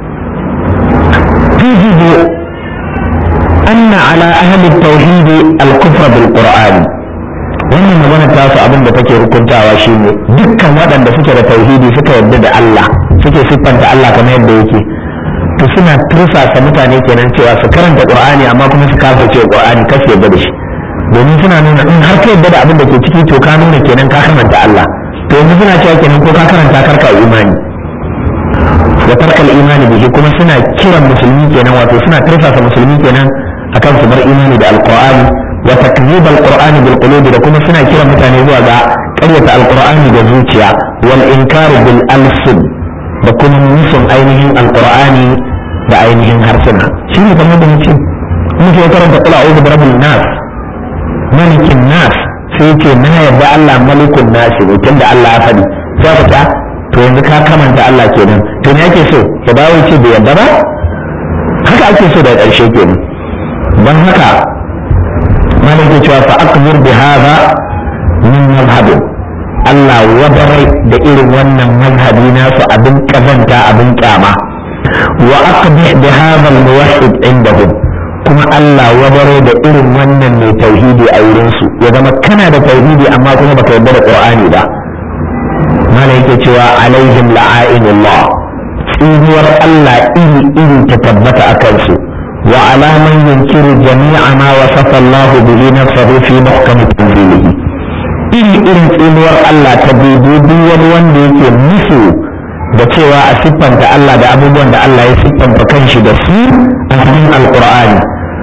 توجب أن على أهل التوحيد الكفر بالقرآن wannan magana ta su abin da take hukuntawa shine dukkan waɗanda suke da tauhidi suka yarda da Allah suke siffanta Allah kamar yadda yake to suna tursasa mutane kenan cewa su karanta Qur'ani amma kuma su kafa cewa Qur'ani kasu yarda da shi domin suna nuna in har ka yarda da abin da ke ciki to ka nuna kenan ka karanta Allah to yanzu suna cewa kenan ko ka karanta karka imani wa tarkal imani bihi kuma suna kiran musulmi kenan wato suna tursasa musulmi kenan akan su bar imani da alqur'ani wa takzib alqur'ani bil qulub da kuma suna kiran mutane zuwa ga ƙaryata alqur'ani da zuciya wal inkar bil alsun da kuma musun ainihin alqur'ani da ainihin harsuna shi ne kamar da mutum muke karanta qul a'udhu bi rabbin nas malikin nas sai ce na yarda Allah malikun nas ne tunda Allah ya faɗi sai ka ta to yanzu ka kamanta Allah kenan to me ake so ya dawo ce bai yarda ba haka ake so da ƙarshe kenan don haka malam ke cewa fa akbir bi hadha min mazhabin Allah wadarai da irin wannan mazhabi nasu abin kazanta abin kyama wa aqbih bi hadha al-muwahhid indahum kuma Allah wadarai da irin wannan mai tauhidi a wurin su ya zama kana da tauhidi amma kuma baka yarda da Qur'ani ba malam yake cewa alaihim la'ainullah tsinuwar Allah iri iri ta tabbata a kansu وعلى من ينكر جميع ما وصف الله به نفسه في محكم تنزيله iri irin tsinuwar Allah ta dubi wani wanda yake musu da cewa a siffanta Allah da abubuwan da Allah ya siffanta kanshi da su a cikin alqur'ani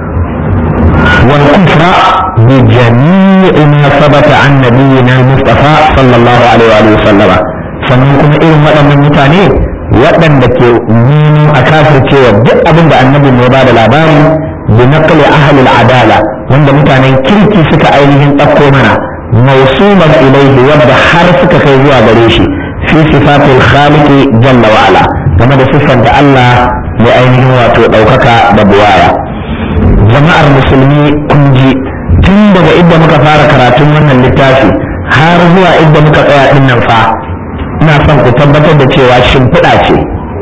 wal kufra bi jami'i ma sabata an nabiyyina mustafa sallallahu alaihi wa sallama sannan kuma irin waɗannan mutane waɗanda ke neman a kafircewa duk abin da annabi ya ba da labari bi naqli ahli al-adala wanda mutanen kirki suka ainihin ɗauko mana mausuman ilaihi wanda har suka kai zuwa gare shi fi sifatil khaliqi jalla wa ala game da siffanta Allah mai ainihin wato ɗaukaka da buwaya jama'ar musulmi kun ji tun daga inda muka fara karatun wannan littafi har zuwa inda muka tsaya din nan fa ina son ku tabbatar da cewa shimfiɗa ce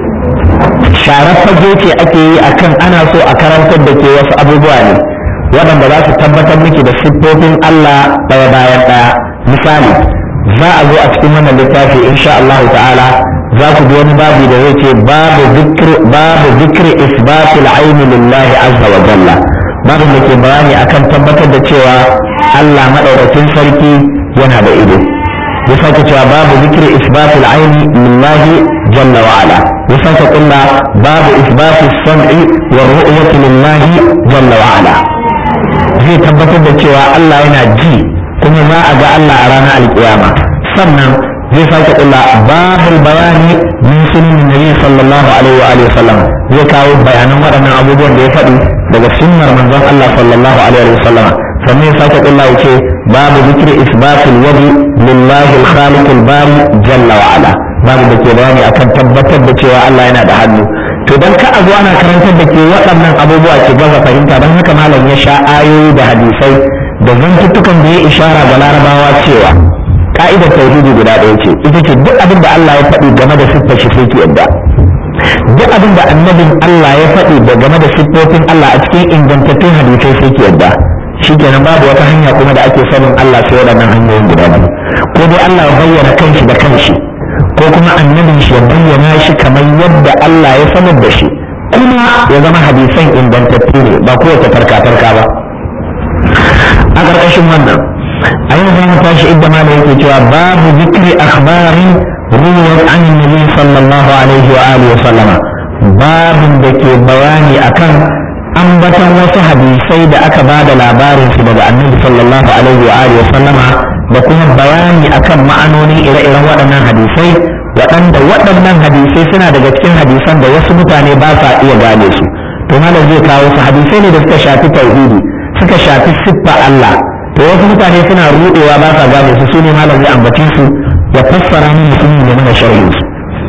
sharar fage ce ake yi akan ana so a karantar da ke wasu abubuwa ne waɗanda za su tabbatar miki da siffofin Allah ɗaya bayan ɗaya misali za a zo a cikin wannan littafi insha Allah ta'ala za ku ji wani babu da zai ce babu zikr babu zikri isbatil aini lillahi azza wa jalla babu da ke bayani akan tabbatar da cewa Allah madaukakin sarki yana da ido ya sake cewa babu zikri isbatil aini lillahi jalla wa ala ya sake kulla babu isbatis sam'i wa ru'yati lillahi jalla wa ala zai tabbatar da cewa Allah yana ji kuma za a ga Allah a ranar alkiyama sannan zai sake kula babul bayani min sunan nabi sallallahu alaihi wa alihi wasallam zai kawo bayanan waɗannan abubuwan da ya faɗi daga sunnar manzon Allah sallallahu alaihi wa sallam sannan ya sake kula yace babu zikri isbatul wadi lillahi al-khaliq al-bari jalla wa ala babu da ke bayani akan tabbatar da cewa Allah yana da hannu to dan ka a zo ana karantar da ke waɗannan abubuwa ki gaza fahimta don haka malam ya sha ayoyi da hadisai da zantuttukan da ya ishara ga larabawa cewa ka'idar tauhidi guda ɗaya ce ita ce duk abin da Allah ya faɗi game da siffar shi sai ki yadda duk abin da annabin Allah ya faɗi da game da siffofin Allah a cikin ingantattun hadisai sai ki yadda shikenan babu wata hanya kuma da ake sanin Allah sai waɗannan hanyoyin guda biyu ko dai Allah ya bayyana kanshi da kanshi ko kuma annabin shi ya bayyana shi kamar yadda Allah ya sanar da shi kuma ya zama hadisan ingantattu ne ba kowace tarka-tarka ba a ƙarƙashin wannan a yau zama tashi idda ma da yake cewa babu zikri akhbarin ruwar an nabi sallallahu alaihi wa alihi wa sallama babin da ke bayani akan ambatan wasu hadisai da aka ba da labarin su daga annabi sallallahu alaihi wa alihi wa sallama da kuma bayani akan ma'anonin ire-iren waɗannan hadisai waɗanda waɗannan hadisai suna daga cikin hadisan da wasu mutane ba sa iya gane su to malam zai kawo su hadisai ne da suka shafi tauhidi suka shafi siffa Allah to wasu mutane suna rudewa ba sa gane su sune malam zai ambace su ya fassara min musulmi da mana sharhin su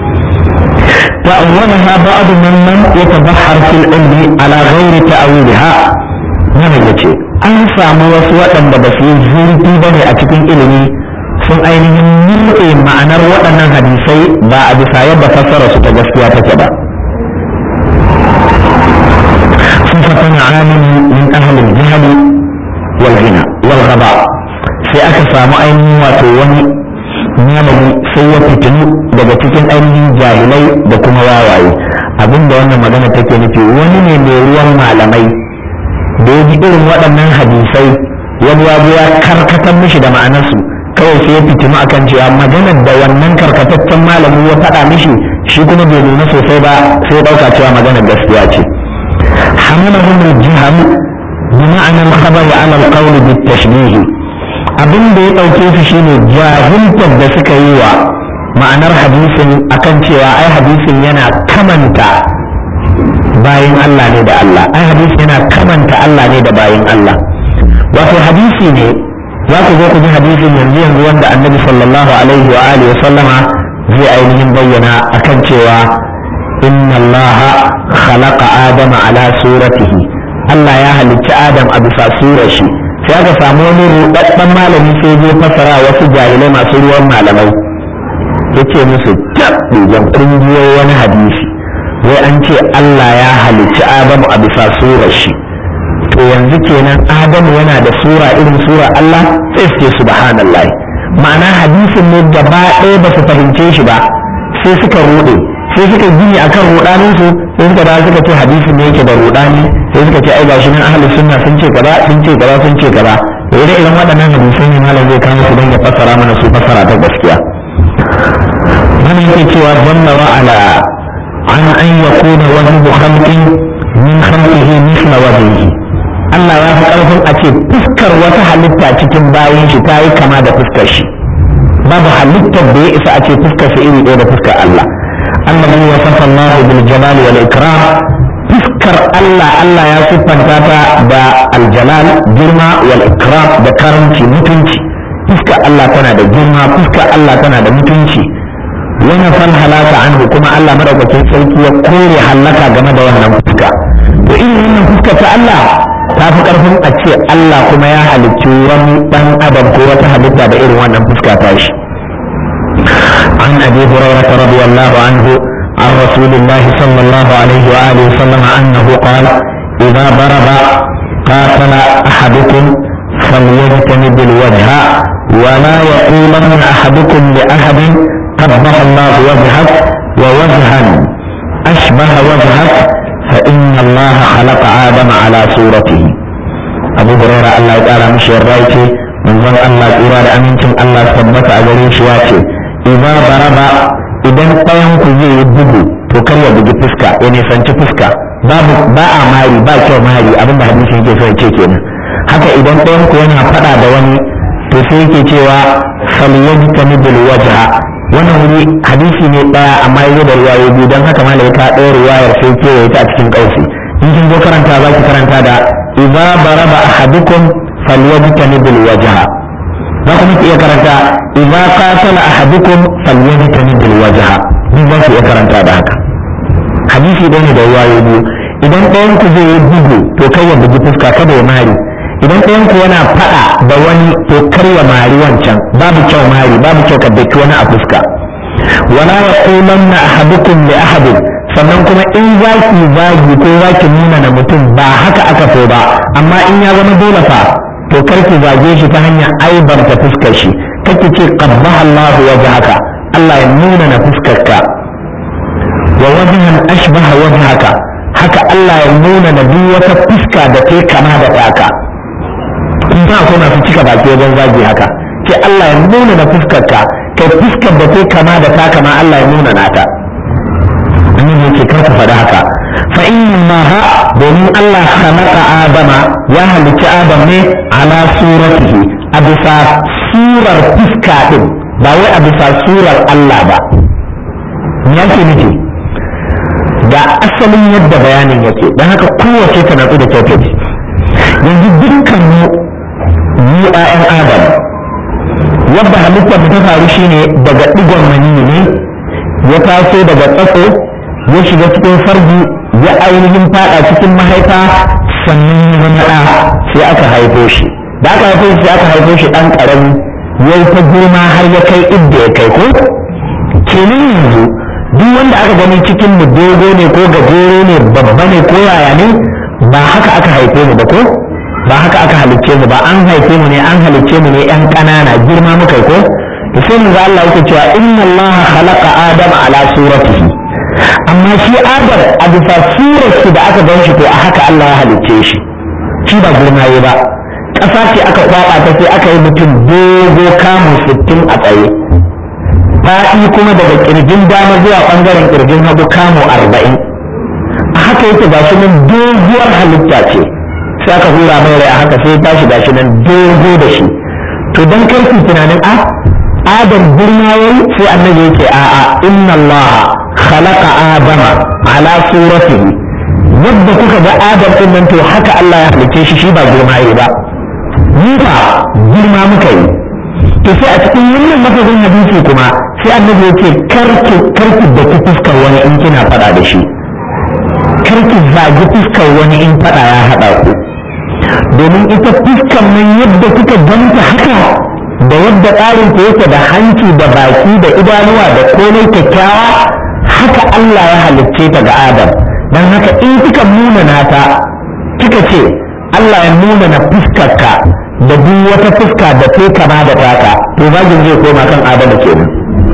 ta'awwalaha ba'd man lam yatabahhar fil ilmi ala ghairi ta'awilha mana yace an samu wasu waɗanda ba su yi zurfi bane a cikin ilimi sun ainihin nutse ma'anar waɗannan hadisai ba a bisa yadda fassara su ta gaskiya take ba sun fatana alamin min ahalin jihali wal ghina wal ghaba sai aka samu ainihin wato wani malami sai ya fitinu daga cikin ainihin jahilai da kuma wawaye abinda wannan magana take nufi wani ne mai ruwan malamai da ya ji irin waɗannan hadisai wani ya ya karkatar mishi da ma'anarsu kawai sai ya fitinu akan cewa maganar da wannan karkataccen malami ya faɗa mishi shi kuma bai nuna sosai ba sai ɗauka cewa maganar gaskiya ce hamalahum al-jiham bi ma'ana al-khabar ala al-qawl bi tashbih abin da ya ɗauke su shine jahiltar da suka yi wa ma'anar hadisin akan cewa ai hadisin yana kamanta bayin Allah ne da Allah ai hadisi yana kamanta Allah ne da bayin Allah wato hadisi ne za ku zo ku ji hadisin yanzu yanzu wanda annabi sallallahu alaihi wa alihi wa sallama zai ainihin bayyana akan cewa inna Allah khalaqa adama ala suratihi Allah ya halicci Adam a bisa surar shi sai aka samu wani rudaddan malami sai zai fassara wasu jahilai masu ruwan malamai yace musu tabbijan kungiyoyi wani hadisi wai an ce Allah ya halicci Adamu a bisa surar shi to yanzu kenan adamu yana da sura irin sura Allah sai su ce subhanallah ma'ana hadisin ne gaba ɗaya ba su fahimce shi ba sai suka rude sai suka gini akan rudanin su sai suka dawo suka ce hadisin ne yake da rudani sai suka ce ai gashi nan ahlus sunna sun ce kaza sun ce kaza sun ce kaza to idan irin waɗannan hadisan ne malam zai kama su don ya fassara mana su fassara ta gaskiya من يكي وظن وعلى عن أن يكون وجه خلق من خلقه مثل وجهه Allah ya fi ƙarfin a ce fuskar wata halitta cikin bayan shi ta yi kama da fuskar shi babu halittar da ya isa a ce fuskar shi iri ɗaya da fuskar Allah Allah ne ya sassa Allah bil jalali wal ikram fuskar Allah Allah ya siffanta ta da aljalal girma wal ikram da karanci mutunci fuskar Allah tana da girma fuskar Allah tana da mutunci wani fan halaka anhu kuma Allah madaukakin sarki ya kore halaka game da wannan fuska to irin wannan fuska ta Allah ta fi karfin a ce Allah kuma ya halicci wani dan adam ko wata halitta da irin wannan fuska ta shi an abi hurairah radiyallahu anhu عن رسول الله صلى الله عليه وآله وسلم أنه قال إذا ضرب قاتل أحدكم فليجتنب الوجه ولا يقولن أحدكم لأحد قبح الله وجهك ووجها أشبه وجهك فإن الله خلق آدم على صورته أبو هريرة الله تعالى مش الرايتي من ظن الله إرادة أمينتم الله ثبت أجريش واتي إذا ضرب idan ɗayan ku zai yi bugu to kar ya bugi fuska ya nisanci fuska babu ba a mari ba kyau mari abinda hadisin yake so ya ce kenan haka idan ɗayan ku yana faɗa da wani to sai yake cewa falyajtanibul wajha wannan wuri hadisi ne ɗaya amma yayi da riwayoyi biyu don haka malai ka ɗaya riwayar sai kewaye ta a cikin ƙausi in kin zo karanta za ki karanta da idza baraba ahadukum falyajtanibul wajha za kuma ki iya karanta idza qatala ahadukum falyajtanibul wajha duk za ki iya karanta da haka hadisi ɗaya ne da riwayoyi biyu idan ɗayan ku zai yi bugu to kai ya bugi fuska kada ya mari idan ɗayan ku yana faɗa da wani to kar ya mari wancan babu kyau mari babu kyau ka daki wani a fuska wala yaqulanna ahadukum li ahadin sannan kuma in za ki zagi ko za ki nuna na mutum ba haka aka so ba amma in ya zama dole fa to kar ki zage shi ta hanyar aibarta fuskar shi kake ce qabbaha Allahu wajhaka Allah ya nuna na fuskarka wa wajhan ashbaha wajhaka haka Allah ya nuna na duk wata fuska da ta kama da taka in ba ko masu cika baki wajen zagi haka ce Allah ya nuna na fuskarka kai fuskar da ta kama da taka ma Allah ya nuna nata annabi yake kar ku faɗi haka fa inna ha domin Allah khalaqa adama ya halicci adam ne ala suratihi a bisa surar fuska din ba wai a bisa surar Allah ba me yake nufi ga asalin yadda bayanin yake don haka kowace ta natsu da kyau yanzu dukkan mu mu ƴaƴan adam yadda halittar ta faru shine daga digon maniyyi ne ya taso daga tsatso ya shiga cikin farji ya ainihin fada cikin mahaifa sannan ya zama ɗa sai aka haifo shi da aka haifo shi sai aka haifo shi ɗan ƙarami ya ta girma har ya kai idda ya kai ko kenan yanzu duk wanda aka gani cikin mu dogo ne ko gajere ne babba ne ko yaya ne ba haka aka haife mu ba ko ba haka aka halicce mu ba an haife mu ne an halicce mu ne yan ƙanana girma muka ko to sai mu ga Allah yake cewa inna Allah khalaqa adama ala suratihi amma shi adam a bisa surar shi da aka gan shi to a haka Allah ya halicce shi shi ba girma yi ba ƙasa ce aka kwaba ta sai aka yi mutum dogo kamu sittin a tsaye faɗi kuma daga ƙirjin dama zuwa ɓangaren ƙirjin hagu kamu arba'in a haka yake ga shi nan doguwar halitta ce sai aka hura mai rai a haka sai tashi ga shi nan dogo da shi to don karfi tunanin a adam girma yayi sai annabi yake a'a inna allaha khalaqa adama ala suratihi yadda kuka ga adam din nan to haka Allah ya halicce shi shi ba girma yi ba ni fa girma muka yi to sai a cikin wannan lafazin hadisi kuma sai annabi yake karki karki da ki fuskar wani in kina fada da shi karki zagi fuskar wani in fada ya hada ku domin ita fuskar nan yadda kuka ganta haka da yadda tsarin ta yake da hanci da baki da idanuwa da komai kyakkyawa haka Allah ya halicce ta ga Adam dan haka in kika nuna ta kika ce Allah ya nuna na fuskarka da duk wata fuska da ta kama da taka to zagin zai koma kan Adam kenan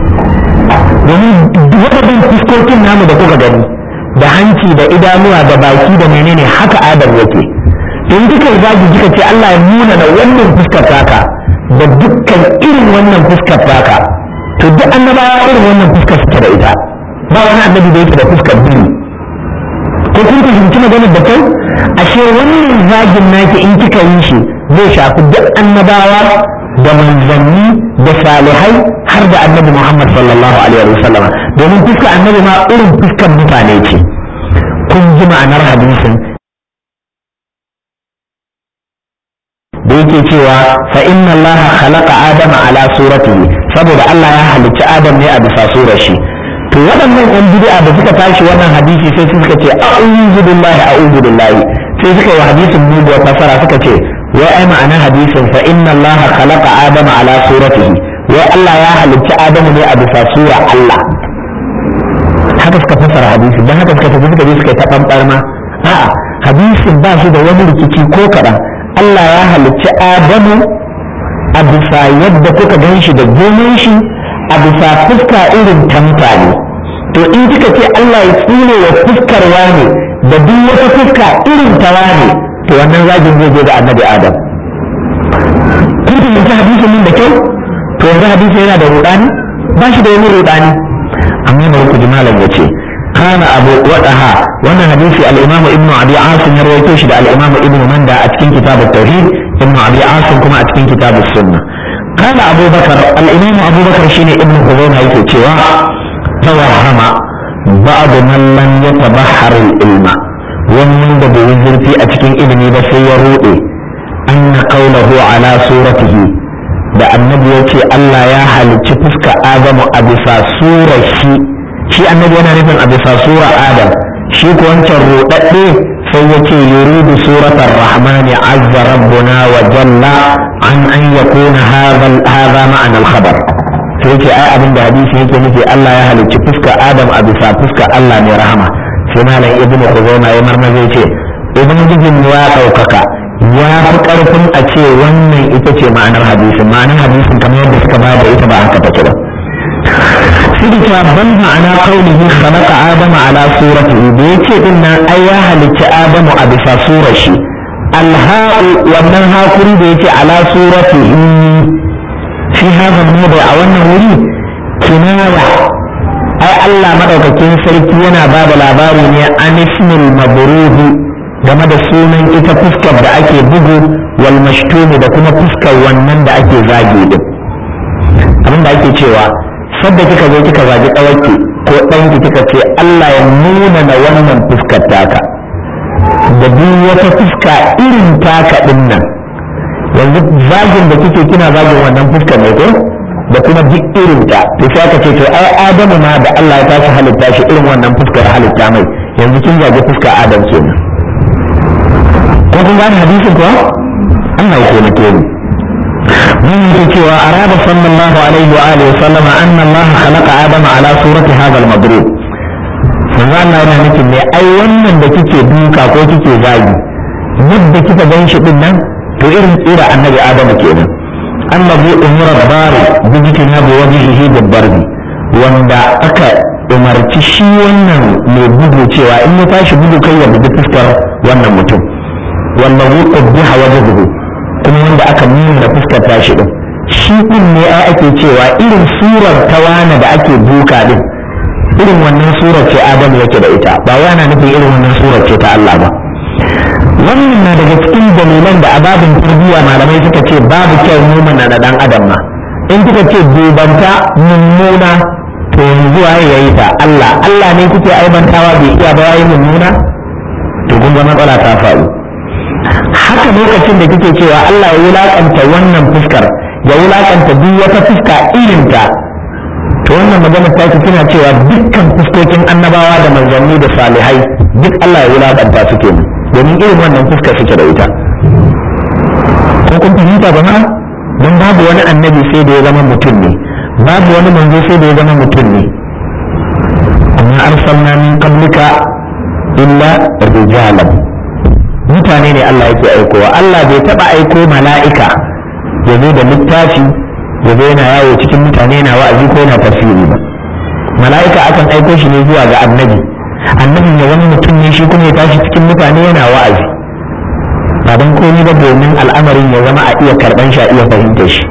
domin waɗannan fuskokin namu da kuka gani da hanci da idanuwa da baki da menene haka Adam yake in kika zagi kika ce Allah ya nuna na wannan fuskar taka da dukkan irin wannan fuskar taka to duk annabawa irin wannan fuskar suke da ita ba wani annabi da yake da fuskar biyu ko kun fahimci maganar da kai ashe wannan zagin naki in kika yi shi zai shafi duk annabawa da manzanni da salihai har da annabi Muhammad sallallahu alaihi wa sallama domin fuskar annabi ma irin fuskar mutane ce kun ji ma'anar hadisin da yake cewa fa inna allaha khalaqa adama ala suratihi saboda Allah ya halicci adam ne a bisa surar shi to waɗannan yan bid'a da suka tashi wannan hadisi sai suka ce a'udhu billahi a'udhu billahi sai suka yi hadisin muguwar fasara suka ce wai ai ma'anar hadisin fa inna allaha khalaqa adama ala suratihi wai Allah ya halicci adamu ne a bisa sura Allah haka suka fasara hadisi dan haka suka tafi suka je suka yi ta ɓanɓarma a'a hadisin ba shi da wani rikici ko kaɗan Allah ya halicci Adamu a bisa yadda kuka gan shi da gomen shi a bisa fuska irin ta mutane to in kika ce Allah ya tsire wa fuskar wane da duk wata fuska irin ta wane to wannan zagin zai je da annabi Adam kun fahimci hadisin nan da kyau to yanzu hadisi yana da rudani ba shi da wani rudani amma bari ku ji malam ya ce kana abu wadaha wannan hadisi al-imamu ibnu abi asim ya rawaito shi da al-imamu ibnu manda a cikin kitab at-tauhid ibnu abi asim kuma a cikin kitab as-sunna kana abu bakar al-imamu abu bakar shine ibnu huzaima yake cewa tawahama ba'd man lam yatabahhar al-ilma wannan da bai zurfi a cikin ilimi ba sai ya rude anna qawluhu ala suratihi da annabi ya ce Allah ya halicci fuska Adamu a bisa surar shi shi annabi yana nufin a bisa sura Adam shi ko wancan rudadde sai ya ce yuridu suratar rahmani azza rabbuna wa jalla an an yakuna hadha ma'ana al-khabar sai ce ai abin da hadisi yake nufi Allah ya halicci fuska Adam a bisa fuska Allah mai rahama sai malam ibnu khuzaima ya marmaza ya ce ubangijin ya ɗaukaka ya fi ƙarfin a ce wannan ita ce ma'anar hadisin ma'anar hadisin kamar yadda suka ba da ita ba haka take ba sai da cewa ban ma'ana kaulihi khalaqa adama ala suratihi da yace din nan ai ya halicci adamu a bisa surar shi alha'u wannan hakuri da yace ala suratihi fi hadha al a wannan wuri kinaya ai Allah madaukakin sarki yana ba da labari ne an ismil mabruhi game da sunan ita fuskar da ake bugu wal mashtumi da kuma fuskar wannan da ake zage din abin da ake cewa sadda kika zo kika zagi ɗawarki ko ɗanki kika ce Allah ya nuna na wannan fuskar taka da duk wata fuska irin taka din nan yanzu zagin da kike kina zagin wannan fuskar ne ko da kuma duk irin ta to sai aka ce to ai Adamu ma da Allah ya tashi halitta shi irin wannan fuskar halitta mai yanzu kin zagi fuskar Adam kenan ko kun gane hadisin kuwa Allah ya taimake ni mun yake cewa arada sallallahu alaihi wa alihi wa sallama anna Allah khalaqa adama ala surati hadha al-madrub manzo Allah yana nufin ne ai wannan da kike duka ko kike zagi yadda kika gan shi din nan to irin tsira annabi adamu kenan annabi umura bari bijitina bi wajhihi dabbarbi wanda aka umarci shi wannan mai bugu cewa in ya tashi bugu kai ya bugi fuskar wannan mutum wanda wuqad biha wajhuhu kuma wanda aka nuna fuskar tashi din shi din ne ai ake cewa irin surar tawana da ake duka din irin wannan surar ce Adamu yake da ita ba wai ana nufin irin wannan surar ce ta Allah ba wannan na daga cikin dalilan da ababin tarbiyya malamai suka ce babu kyau nuna na dan adam ma in kika ce dubanta mummuna to yanzu waye yayi ta Allah Allah ne kuke aibantawa bai iya ba yayi mummuna to kun ga matsala ta faru haka lokacin da kike cewa Allah ya wulakanta wannan fuskar ya wulakanta duk wata fuska irin ta to wannan magana ta ki tana cewa dukkan fuskokin annabawa da manzanni da salihai duk Allah ya wulakanta su kenan domin irin wannan fuskar suke da ita ko kun fahimta ba ma don babu wani annabi sai da ya zama mutum ne babu wani manzo sai da ya zama mutum ne amma arsalna min qablika illa rijalan mutane ne Allah yake aikowa Allah bai taba aiko mala'ika ya zo da littafi ya zo yana yawo cikin mutane yana wa'azi ko yana tafsiri ba mala'ika akan aiko shi ne zuwa ga annabi annabin ya wani mutum ne shi kuma ya tashi cikin mutane yana wa'azi ba don komai ba domin al'amarin ya zama a iya karban shi a iya fahimtar shi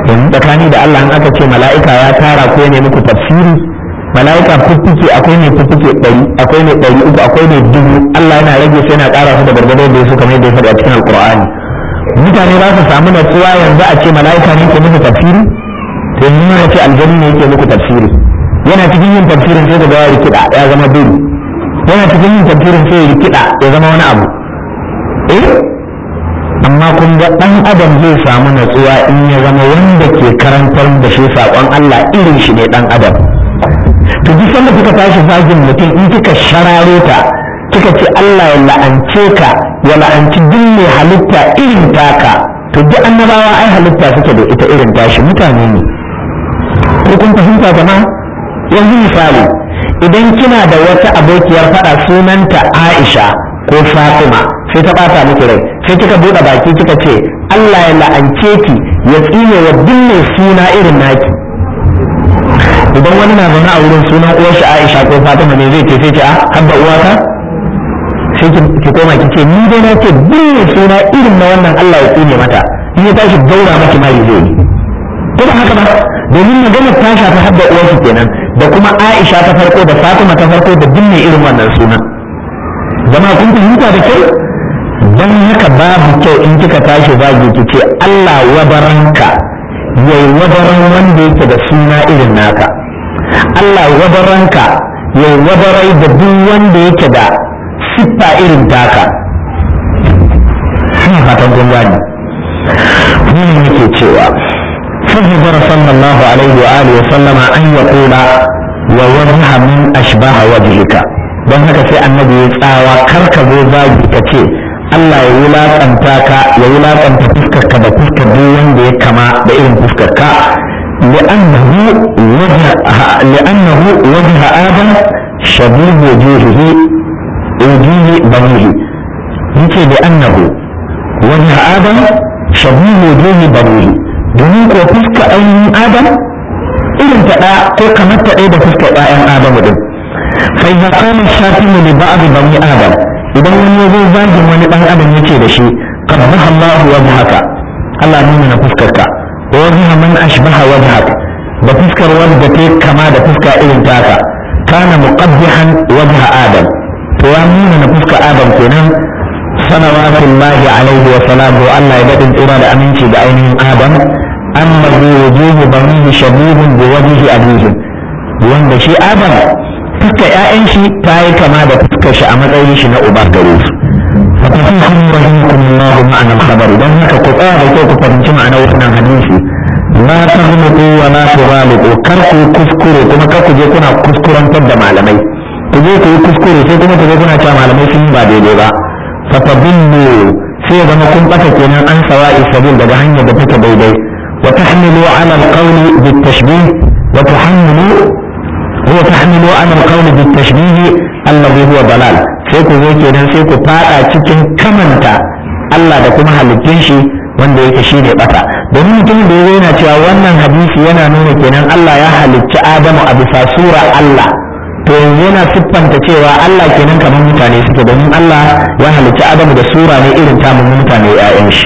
yanzu tsakani da Allah in aka ce mala'ika ya tara ko ne muku tafsiri mala'ika fuffuke akwai mai fuffuke ɗari akwai mai ɗari uku akwai mai dubu Allah yana rage sai yana ƙara su da gargado da su kamar yadda ya faɗi a cikin alƙur'ani mutane za su samu natsuwa yanzu a ce mala'ika ne ke muku tafsiri to yanzu yana ce aljani ne yake muku tafsiri yana cikin yin tafsirin sai daga ya rikida ya zama biri yana cikin yin tafsirin sai ya rikida ya zama wani abu eh amma kun ga ɗan adam zai samu natsuwa in ya zama wanda ke karantar da shi saƙon Allah irin shi ne ɗan adam to duk sanda kika tashi zagin mutum in kika shararo ta kika ce Allah ya la'ance ka ya la'anci duk mai halitta irin taka to duk annabawa ai halitta suke da ita irin tashi mutane ne ko kun fahimta jama'a yanzu misali idan kina da wata abokiyar faɗa sunanta Aisha ko Fatima sai ta ɓata miki rai sai kika buɗe baki kika ce Allah ya la'ance ki ya tsine wa duk mai suna irin naki idan wani na zaune a wurin sunan uwar shi Aisha ko Fatima ne zai ce sai ce a habba uwata sai ki koma ki ce ni dai na ce duk mai suna irin na wannan Allah ya tsine mata in ya tashi gaura maki mai zai yi ko ba haka ba domin maganar ta shafi habba uwar shi kenan da kuma Aisha ta farko da Fatima ta farko da duk mai irin wannan sunan jama'a kun fahimta da kyau don haka babu kyau in kika tashi zagi ki ce Allah wadaranka yayi wadaran wanda yake da suna irin naka Allah wadaranka yayi wadarai da duk wanda yake da siffa irin taka ina fatan kun gani ni yake cewa فهجر صلى الله عليه وآله وسلم أن يقول ووجه من أشبه وجهك don haka sai annabi ya tsawa kar ka zo zagi ka ce Allah ya wulaƙanta ka ya wulaƙanta fuskar ka da fuskar duk wanda ya kama da irin fuskar ka li'annahu wajha li'annahu wajha adam shabih wujuhihi wujuhi banihi yace li'annahu wajha adam shabih wujuhi banihi domin ko fuskar ainihin adam irin ta ɗaya ko kamar ta ɗaya da fuskar ɗayan adamu din فإذا قام الشاتم لبعض بني آدم إذا من يزول زاج من بني آدم يتي دشي قبح الله وجهك الله نمنا فسكك ووجه من أشبه وجهك بفسكر وجهك كما دفسك إذن تاكا كان مقبحا وجه آدم فيامون نفسك آدم كنان صلوات الله عليه وسلامه الله يبدأ إرادة أمينتي بعينهم آدم أما بوجوه بنيه شبيه بوجه أبيهم wanda shi adam fuskar 'ya'yan shi ta yi kama da fuskar shi a matsayin shi na uba gare su fatafihun rahimakumullah ma'anar khabari don haka ku tsaya da kyau ku fahimci ma'anar wannan hadisi la taghluqu wa la tughaliqu kar ku kuskure kuma kar ku je kuna kuskurantar da malamai ku je ku yi kuskure sai kuma ku je kuna cewa malamai sun yi ba daidai ba fatadillu sai ya zama kun bata kenan an sawa'i sabil daga hanyar da take daidai wa tahmilu ala alqawli bitashbih wa tuhammilu وتحملوا على القول بالتشبيه الذي هو ضلال sai ku zo kenan sai ku fada cikin kamanta Allah da kuma halittun shi wanda yake shi ne bata domin mutumin da yazo yana cewa wannan hadisi yana nuna kenan Allah ya halicci Adamu a bisa sura Allah to yanzu yana siffanta cewa Allah kenan kamar mutane suke domin Allah ya halicci Adamu da sura ne irin tamun mutane ya'yan shi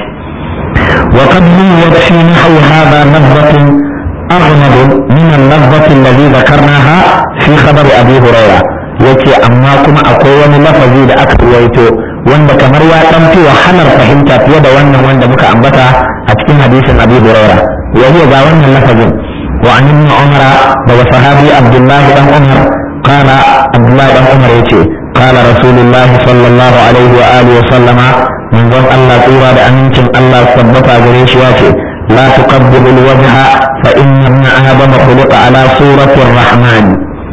wa qad yuwat fi nahwi hadha nadratun أغمض من اللفظة الذي ذكرناها في خبر أبي هريرة yace amma kuma akwai wani lafazi da aka ruwaito wanda kamar ya dan fi wahalar fahimta fiye da wannan wanda muka ambata a cikin hadisin Abi Hurairah wa huwa ga wannan lafazin wa an ibn Umar daga sahabi Abdullah dan Umar qala Abdullah dan Umar yace qala Rasulullah sallallahu alaihi wa alihi wa sallama manzon Allah tsira da amincin Allah tabbata gare shi yace لا تقبل الوجه فإن ابن آدم خلق على صورة الرحمن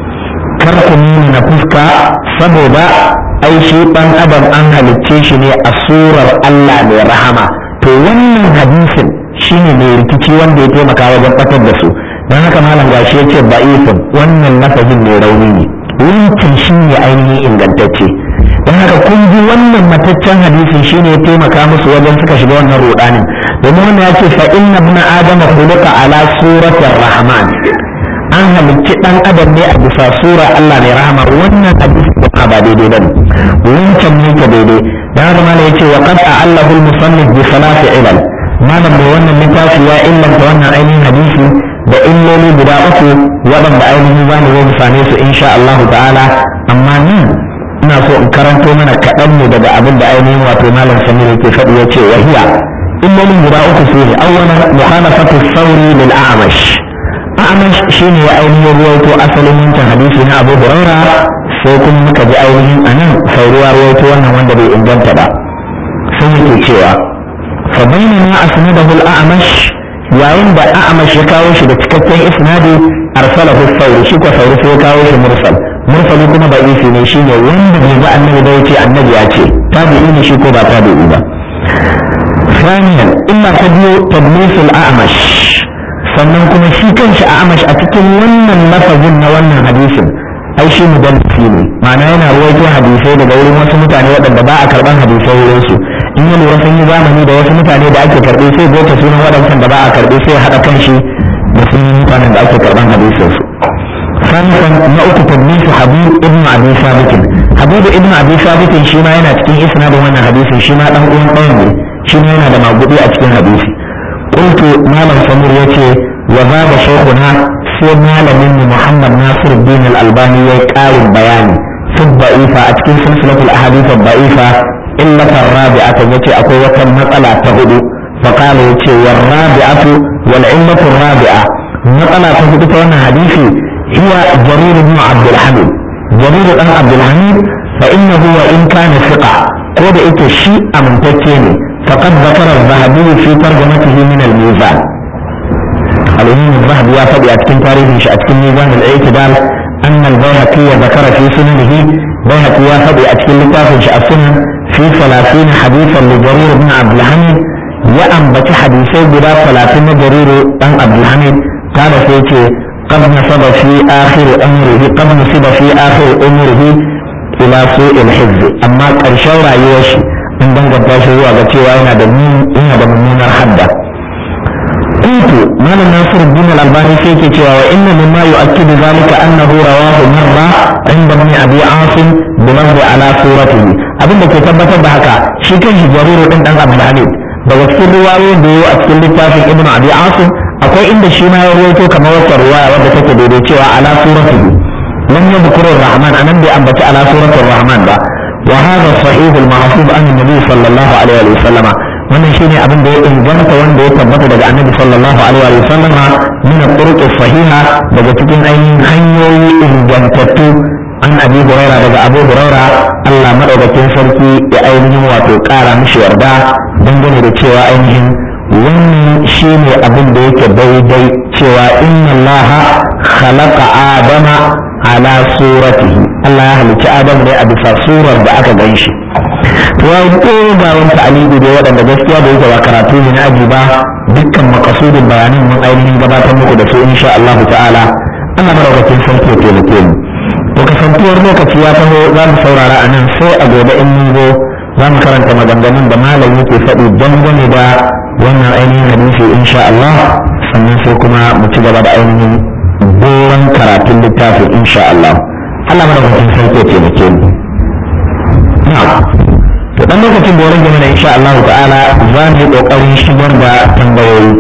كركمين نفسك سبب أي شيء بان أدم أنها لتشيشني الصورة الله لرحمة to wannan hadisin shine mai rikici wanda ya taimaka wajen batar da su don haka malam gashi ya ce ba'ifin wannan lafazin mai rauni ne wancan shine ainihin ingantacce don haka kun ji wannan mataccen hadisin shine ya taimaka musu wajen suka shiga wannan rudanin domin wannan ya ce fa inna ibn adama khuluqa ala suratir rahman an halicci dan adam ne a bisa sura Allah mai rahama wannan hadisi ba ba daidai bane wancan ne ka daidai dan haka malai yace wa qad a'allahu al-musannif bi salati ilal malam mai wannan littafi ya illanta wannan ainihin hadisi da illoli guda uku waɗanda ainihin za mu zo mu same su insha Allah ta'ala amma ni ina so in karanto mana kaɗan ne daga abin da ainihin wato malam samir yake faɗi ya ce wahiya illolin guda uku su ne awwalan mukhalafatu sauri lil a'mash a'mash shine ya ainihin ruwaito asalin wancan hadisi na Abu Hurairah sai kuma muka ji ainihin anan sauruwa ruwaito wannan wanda bai inganta ba sai yake cewa fa bainama asnadahu al-a'mash yayin da a'mash ya kawo shi da cikakken isnadi arsalahu sauri shi ko sauri sai ya kawo shi mursal mursali kuma ba isi ne shine wanda bai ga annabi da yace annabi ya ce tabi'i ne shi ko ba tabi'i ba ثانيا إما تبيو تدليس الأعمش sannan kuma shi kanshi a amash a cikin wannan lafazin na wannan hadisin ai shi mudallisi ne ma'ana yana ruwaito hadisai daga wurin wasu mutane waɗanda ba a karɓan hadisai wurin su in ya lura sun yi zamani da wasu mutane da ake karɓe sai gota sunan waɗancan da ba a karɓe sai haɗa kanshi da sunan mutanen da ake karɓan hadisin su sannan na uku tadlisu habib ibn abi sabit habib ibn abi sabit shi ma yana cikin isnadin wannan hadisin shi ma dan uwan ɗayan ne shi ma yana da magudi a cikin hadisi قلت مالك سمير يتي وزاد شيخنا سي مالك محمد ناصر الدين الألباني يقال البيان في الضعيفة أتكين سلسلة الأحاديث الضعيفة إلا الرابعة يتي أقوى وكم مسألة تهدو فقال يتي والرابعة والعلة الرابعة مسألة تهدو فوانا حديثي هي جرير بن عبد الحميد جرير بن عبد الحميد فإنه وإن كان ثقة قد إتشيء من تتيني فقد ذكر الذهبي في ترجمته من الميزان الإمام الذهبي يا فدي أتكن تاريخ أتكن ميزان الاعتدال أن البيهقي ذكر في سننه بيهقي يا فدي أتكن لتافش السنن في ثلاثين حديثا لجرير بن عبد الحميد وأنبت حديثي بلا ثلاثين جرير بن عبد الحميد قال فيتي قد نصب في آخر أمره قد نصب في آخر أمره إلى سوء الحفظ أما كرشاو رأيوشي in danganta shi zuwa ga cewa yana da yana da mummunar hadda kuntu malam nasir bin al-albani sai ke cewa wa inna mimma yu'akkidu zalika annahu rawahu marra inda ibn abi asim bi lafzi ala suratihi abin da ke tabbatar da haka shi kan shi jariru din dan abdul hamid daga cikin riwayoyin da yayi a cikin littafin ibn abi asim akwai inda shi ma ya ruwaito kamar wata riwaya wadda take daidai cewa ala suratihi lam yadhkuru ar-rahman anan bai ambaci ala suratul rahman ba وهذا الصحيح المحفوظ عن النبي صلى الله عليه وسلم wannan shine abin da ya inganta wanda ya tabbata daga annabi sallallahu alaihi wa sallam min al-turuq sahiha daga cikin ainihin hanyoyi ingantattu an abi huraira daga abu huraira Allah madaukakin sarki ya ainihin wato kara mishi yarda dangane da cewa ainihin wannan shine abin da yake daidai cewa inna Allah khalaqa adama ala suratihi Allah ya halicci Adam ne a bisa surar da aka gan shi to ya ga wani ta'alibi da waɗanda gaskiya da yake ba karatu ne na aji ba dukkan makasudin bayanan mun ainihin gabatar muku da su insha Allah ta'ala Allah madaukakin sarki ya taimake mu to kasantuwar lokaci ya taho za mu saurara a nan sai a gobe in mun zo za mu karanta maganganun da malam yake faɗi dangane da wannan ainihin hadisi insha Allah sannan sai kuma mu ci gaba da ainihin doron karatun littafin insha Allah Allah madaukakin sarki ya taimake mu na'am to dan lokacin da rage mana insha Allah ta'ala za mu yi kokarin shigar da tambayoyi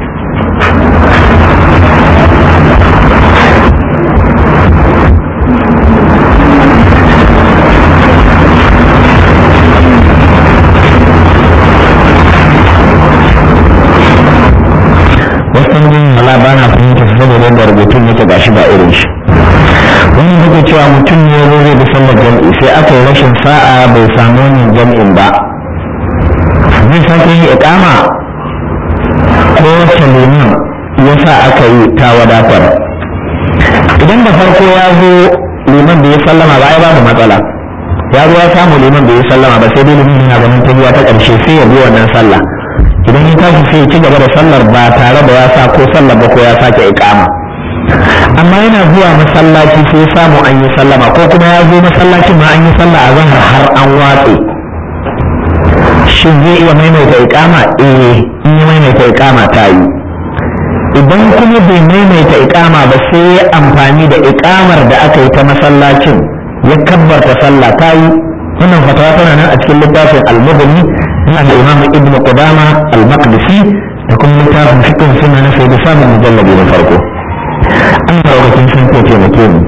ba na fahimta saboda yadda rubutun yake gashi ba irin shi wani duka cewa mutum ne zo zai bi sallar jam'i sai aka yi rashin sa'a bai samu wannan jam'in ba zai sake yi ikama ko wacce liman ya sa aka yi ta wadatar idan da farko ya zo liman bai yi sallama ba ai babu matsala ya zo ya samu liman bai yi sallama ba sai dai liman yana ganin tafiya ta ƙarshe sai ya bi wannan sallah idan ya tashi sai ya ci gaba da sallar ba tare da ya sa ko sallar ba ko ya sake ikama amma yana zuwa masallaci sai samu an yi sallama ko kuma ya zo masallacin ma an yi sallah a zahar har an watse shin zai iya maimaita ikama eh in ya maimaita ikama ta yi idan kuma bai maimaita ikama ba sai ya amfani da ikamar da aka yi ta masallacin ya kabbarta sallah ta yi wannan fatawa tana nan a cikin littafin al-mubni ina da imam ibn qudama al-maqdisi da kuma littafin fiqh sunna na sayyid samun mujallabi na farko an daukakin sun ko taimake mu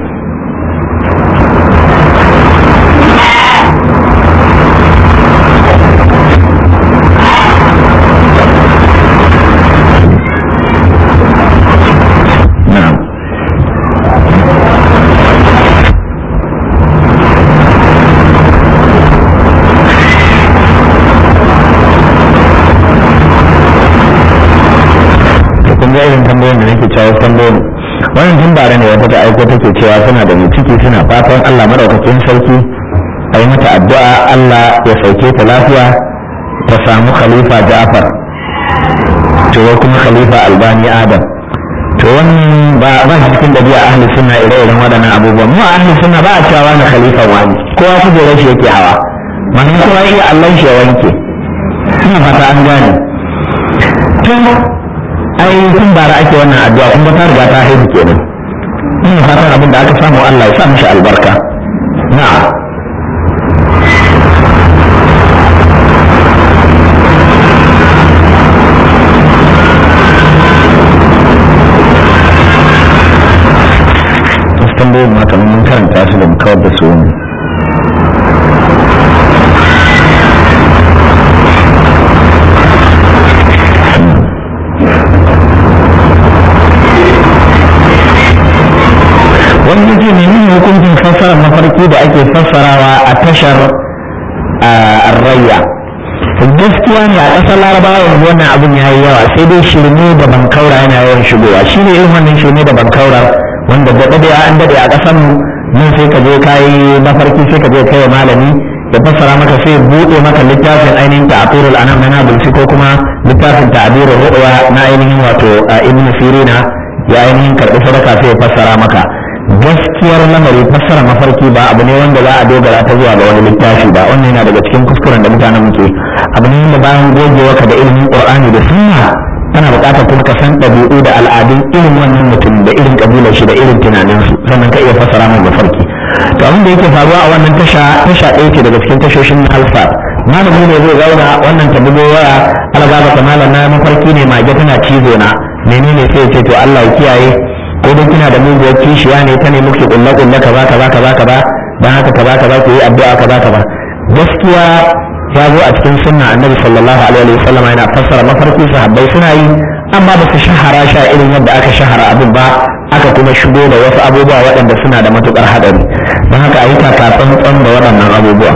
na'am to kun ga irin tambayoyin da nake cewa tambayoyin wannan tun bare ne wata ta aiko take cewa suna da mai ciki suna fatan Allah madaukakin sarki a yi mata addu'a Allah ya sauke ta lafiya ta samu khalifa Ja'far to wai kuma khalifa Albani Adam to wannan ba ba shi cikin dabi'a ahli sunna ire-iren waɗannan abubuwan mu ahli sunna ba a cewa wani khalifa wani kowa kujerar shi yake hawa wannan kowa iya Allah shi ya wanke ina fata an gane tun ai tun bara ake wannan addu'a kuma ta riga ta haihu kenan ina fatan abin da aka samu Allah ya sa mishi albarka na'am wasu tambayoyin ma kamar mun karanta su da mu kawar da su ne wani yake menene hukuncin fassara mafarki da ake fassarawa a tashar rayya gaskiya ne a ƙasar larabawa yanzu wannan abin ya yi yawa sai dai shirme da bankaura yana yawan shigowa shi ne irin wannan shirme da bankaura wanda da daɗe an daɗe a ƙasar mu nan sai ka je ka yi mafarki sai ka je kai wa malami ya fassara maka sai buɗe maka littafin ainihin ta'aturul anam na nabulsi ko kuma littafin ta'abirul ru'ya na ainihin wato ibn sirina ya ainihin karɓi sadaka sai ya fassara maka gaskiyar lamari fassara mafarki ba abu ne wanda za a dogara ta zuwa ga wani littafi ba wannan yana daga cikin kuskuren da mutanen muke abu ne wanda bayan gogewa ka da ilimin qur'ani da sunna kana buƙatar kuma ka san ɗabi'u da al'adun irin wannan mutum da irin ƙabilar shi da irin tunaninsu sannan ka iya fassara mai mafarki to abin da yake faruwa a wannan tasha tasha ɗaya ce daga cikin tashoshin alfa malami ne zai zauna wannan ta bugo waya algaba ta malam na mafarki ne mage tana cizo na menene sai ya ce to Allah ya kiyaye ko dai kina da muguwar kishiya ne ta ne muke kulle kulle kaza kaza kaza kaza dan haka kaza kaza ku yi addu'a kaza kaza gaskiya ya zo a cikin sunna annabi sallallahu alaihi wa sallam yana fassara mafarki sahabbai suna yi amma ba su shahara sha irin yadda aka shahara abin ba aka kuma shigo da wasu abubuwa waɗanda suna da matukar haɗari don haka a yi takatsantsan da waɗannan abubuwa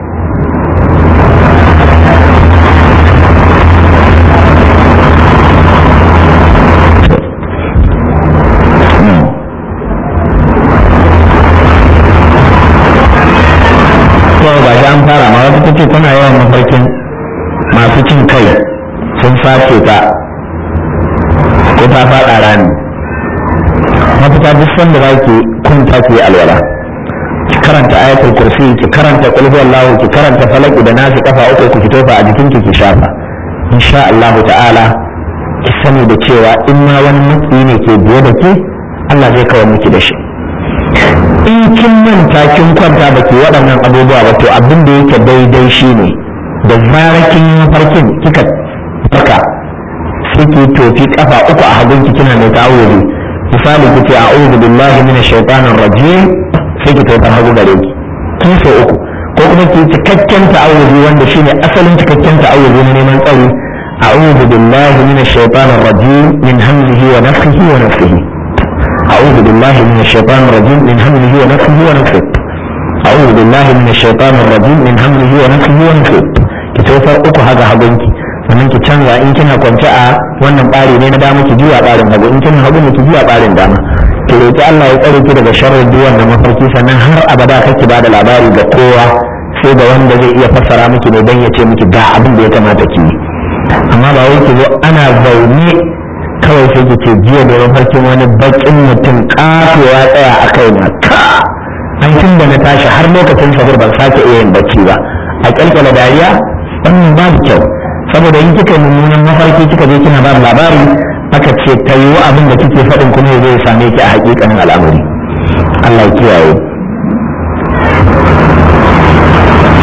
kawai ba shi an fara ma wata ta ce tana yawan mafarkin masu cin kai sun sace ta ko ta faɗa rami mafita duk sanda za ki kunta ki alwala ki karanta ayatul kursi ki karanta qul huwallahu ki karanta falaki da nasi kafa uku ku fito fa a jikin ki ki shafa insha Allah ta'ala ki sani da cewa in ma wani maki ne ke biye da ke Allah zai kawo miki da shi in kin manta kin kwanta ba ke waɗannan abubuwa ba to abin da yake daidai shi ne da zarar kin yi mafarkin kika farka sai ki tofi kafa uku a hagunki kina mai ta'awuzi misali ki ce a'udhu billahi minash shaitanir rajim sai ki tofar hagu gare ki kin so uku ko kuma ki cikakken ta'awuzi wanda shine asalin cikakken ta'awuzi na neman tsari a'udhu billahi minash shaitanir rajim min hamzihi wa nafthihi wa nafthihi أعوذ بالله من الشيطان الرجيم من همزه ونفسه ونفسه أعوذ بالله من الشيطان الرجيم من همزه ونفسه ونفسه ki tofar uku haka hagunki sannan ki canza in kina kwance a wannan ɓari ne na dama ki juya ɓarin hagu in kina hagu ne ki juya ɓarin dama ki roki Allah ya tsare ki daga sharrin duk wannan mafarki sannan har abada kake bada labari ga kowa sai ga wanda zai iya fassara miki ne dan ya ce miki ga abin da ya kamata ki yi amma ba wai ki zo ana zaune kawai sai ki ce jiya da mafarkin wani bakin mutum ƙato ya tsaya a kai na ka an tun da na tashi har lokacin sahur ban sake iya yin bacci ba a kyalkyala dariya wannan babu kyau saboda in kika mummunan mafarki kika je kina ba labari aka ce ta yiwu abin da kike faɗin kuma zai same ki a hakikanin al'amari Allah ya kiyaye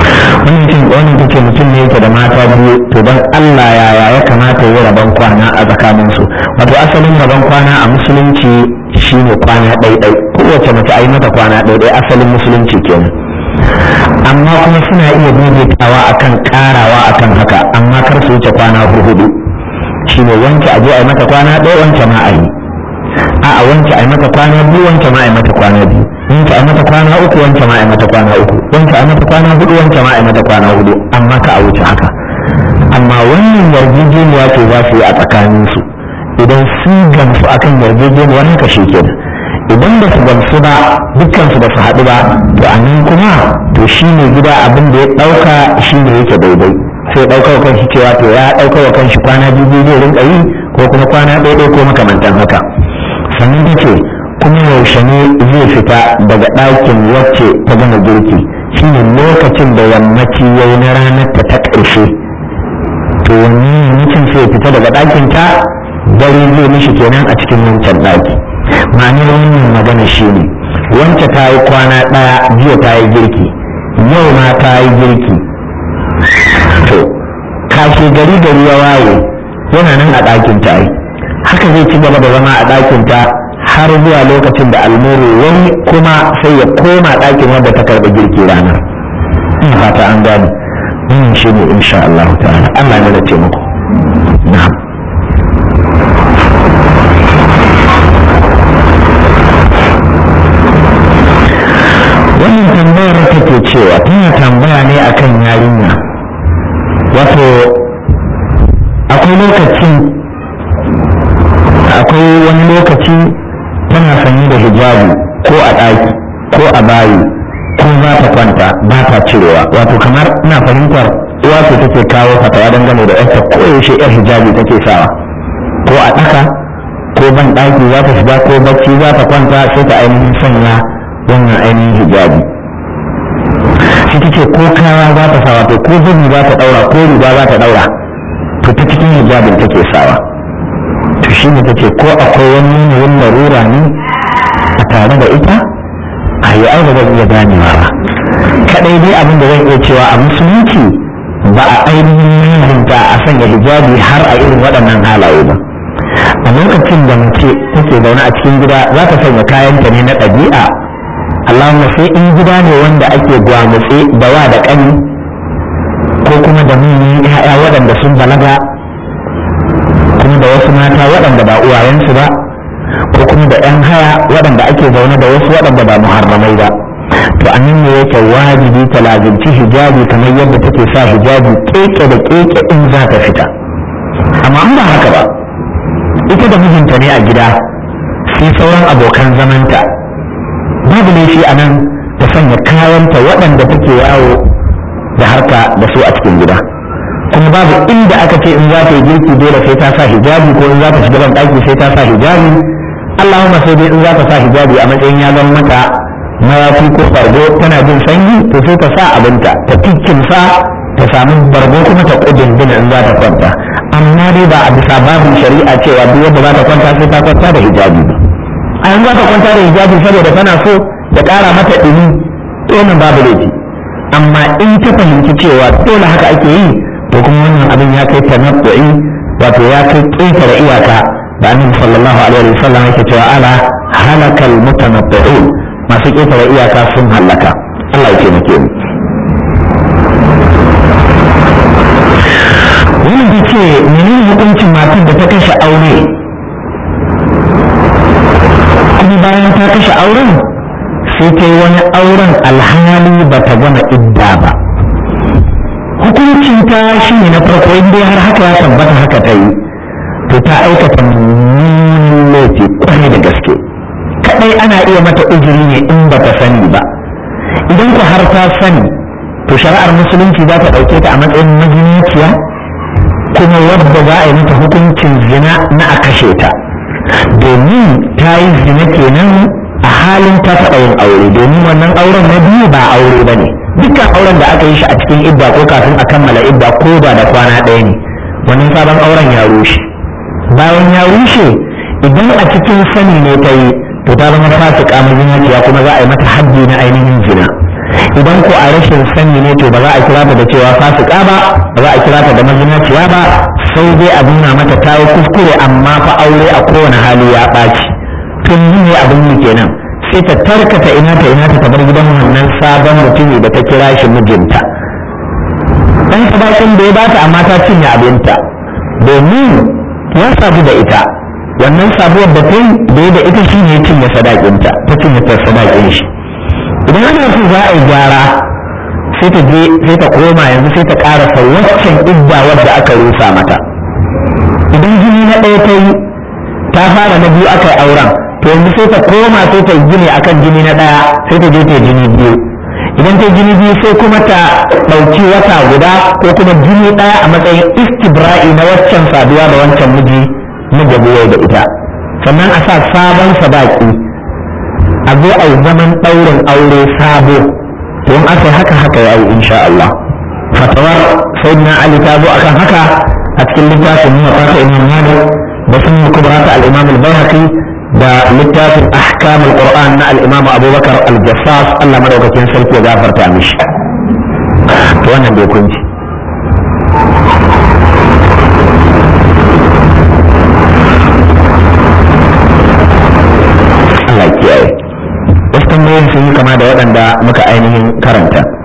wannan cin wannan take mutum ne yake da mata biyu to dan Allah yaya ya kamata ya rabon kwana a tsakanin su wato asalin rabon kwana a musulunci shine kwana ɗaiɗai kowace mace a yi mata kwana ɗaiɗai asalin musulunci kenan amma kuma suna iya daidaitawa akan karawa akan haka amma kar su wuce kwana hudu shine wanke aje a yi mata kwana ɗaya wanke ma a yi a a wanke a yi mata kwana biyu wanke ma a yi mata kwana biyu wanke a mata kwana uku wanke ma a yi mata kwana uku wanke a mata kwana hudu wanke ma a yi mata kwana hudu amma ka a wuce haka amma wannan yarjejeniya ce za su yi a tsakaninsu idan sun gamsu akan yarjejeniyar haka shi kenan idan ba su gamsu ba dukkansu ba su haɗu ba to a nan kuma to shi ne gida abin da ya ɗauka shi ne yake daidai sai ɗauka wa kanshi cewa to ya ɗauka wa kanshi kwana biyu zai rinka yi ko kuma kwana ɗaya ko makamantan haka sannan ta ce kuma yaushe ne zai fita daga ɗakin wacce ta gama girki shine lokacin da yammaci ya yi na ranar ta ta ƙarshe to wani yammacin sai fita daga ɗakin ta dare zai mishi kenan a cikin wancan ɗaki ma'anar wannan magana shine wance ta yi kwana ɗaya jiya ta yi girki yau ma ta yi girki to kashe gari gari ya waye yana nan a ɗakin ta yi haka zai ci gaba da zama a ɗakin ta har zuwa lokacin da almuru wani kuma sai ya koma ɗakin wanda ta karɓi girki ranar ina fata an gane wannan shi ne insha Allah ta'ala Allah ne da taimako na'am wannan tambayar take cewa tana tambaya ne akan yarinya wato akwai lokacin akwai wani lokaci tana sanye da hijabi ko a ɗaki ko a bayi ko za ta kwanta ba ta cirewa wato kamar ina fahimtar uwa ce take kawo fatawa dangane da yarta ko yaushe yar hijabi take sawa ko a ɗaka ko ban ɗaki za ta shiga ko bacci za ta kwanta sai ta ainihin sanya wannan ainihin hijabi shi take ko kaya za ta sa wato ko zubi za ta ɗaura ko riga za ta ɗaura to ta cikin hijabin take sawa to shi ne take ko akwai wani yanayin larura ne a tare da ita a yi ai ba zan iya ganewa ba kadai dai abin da zan iya cewa a musulunci ba a ainihin yanzunta a sanya hijabi har a irin waɗannan halaye ba a lokacin da mace take zaune a cikin gida za ta sanya kayanta ne na ɗabi'a Allahumma sai in gida ne wanda ake gwamutse da wa da ƙani ko kuma da manyan 'ya'ya waɗanda sun balaga kuma da wasu mata waɗanda ba uwayensu ba ko kuma da 'yan haya waɗanda ake zaune da wasu waɗanda ba muharramai ba to a nan ne yake wajibi ta lazimci hijabi kamar yadda take sa hijabi keke da keke in za ta fita amma an ba haka ba ita da mijinta ne a gida sai sauran abokan zamanta babu laifi a nan ta sanya kayanta waɗanda take yawo da harka da su a cikin gida kuma babu inda aka ce in za ta yi girki dole sai ta sa hijabi ko in za ta shiga ban ɗaki sai ta sa hijabi Allahumma sai dai in za ta sa hijabi a matsayin ya zama mata mayafi ko bargo tana jin sanyi to sai ta sa abinta ta tikkin sa ta samu bargo kuma ta kudin dina in za ta kwanta amma dai ba a bisa babin shari'a cewa duk wanda za ta kwanta sai ta kwanta da hijabi ba a yanzu za ta kwanta da hijabi saboda tana so da ƙara mata ɗumi to wannan babu laifi amma in ta fahimci cewa dole haka ake yi to kuma wannan abin ya kai tanabbu'i wato ya kai ƙetare iyaka da annabi sallallahu alaihi wa sallam yake cewa ala halakal mutanabbi'un masu ƙetare iyaka sun halaka Allah ya taimake mu wannan ta ce menene hukuncin matar da ta kashe aure kuma bayan ta kashe auren sai ta yi wani auren alhali ba ta gama idda ba hukuncin ta shi ne na farko in dai har haka ya tabbata haka ta yi to ta aikata mummunan laifi kwarai da gaske kadai ana iya mata uzuri ne in ba ta sani ba idan ku har ta sani to shari'ar musulunci za ta ɗauke ta a matsayin mazinaciya kuma wadda za a yi mata hukuncin zina na a kashe ta domin ta yi zina kenan a halin ta taɓa yin aure domin wannan auren na biyu ba aure ba ne dukkan auren da aka yi shi a cikin idda ko kafin a kammala idda ko ba da kwana ɗaya ne wannan sabon auren ya rushe bayan ya rushe idan a cikin sani ne ta yi to ta zama fasika mazinaciya kuma za a yi mata haddi na ainihin zina idan ko a rashin sani ne to ba za a kira ta da cewa fasika ba ba za a kira ta da mazinaciya ba sai dai a nuna mata ta yi kuskure amma fa aure a kowane hali ya ɓaci tun yi ne abin mu kenan sai ta tarkata ina ta ina ta bar gidan wannan sabon mutumi da ta kira shi mijinta dan sadakin da ya bata amma ta cinye abinta domin ya sabu da ita wannan sabuwar da ta yi da ya da ita shi ne ya cinye sadakinta ta cinye ta sadakin shi idan ana so za a yi gyara sai ta je sai ta koma yanzu sai ta karasa waccan idda wadda aka rusa mata idan jini na ɗaya ta yi ta fara na biyu aka yi auren to yanzu sai ta koma sai ta yi gini akan jini na ɗaya sai ta je ta yi jini biyu idan ta jini biyu sai kuma ta ɗauki wata guda ko kuma jini ɗaya a matsayin istibra'i na waccan saduwa da wancan miji na gabuwai da ita sannan a sa sabon sadaki a zo a yi zaman ɗaurin aure sabo to in aka yi haka haka ya yi insha Allah fatawar sayyidina Ali ta zo akan haka a cikin littafin nuna fata imam Malik da sun kubra ta al-imam al-Baihaqi da littafin ahkam al-Qur'an na al-imam Abubakar al-Jassas Allah madaukakin sarki ya gafarta mishi to wannan bai kunci Allah kiyaye wasu tambayoyin sun yi kama da waɗanda muka ainihin karanta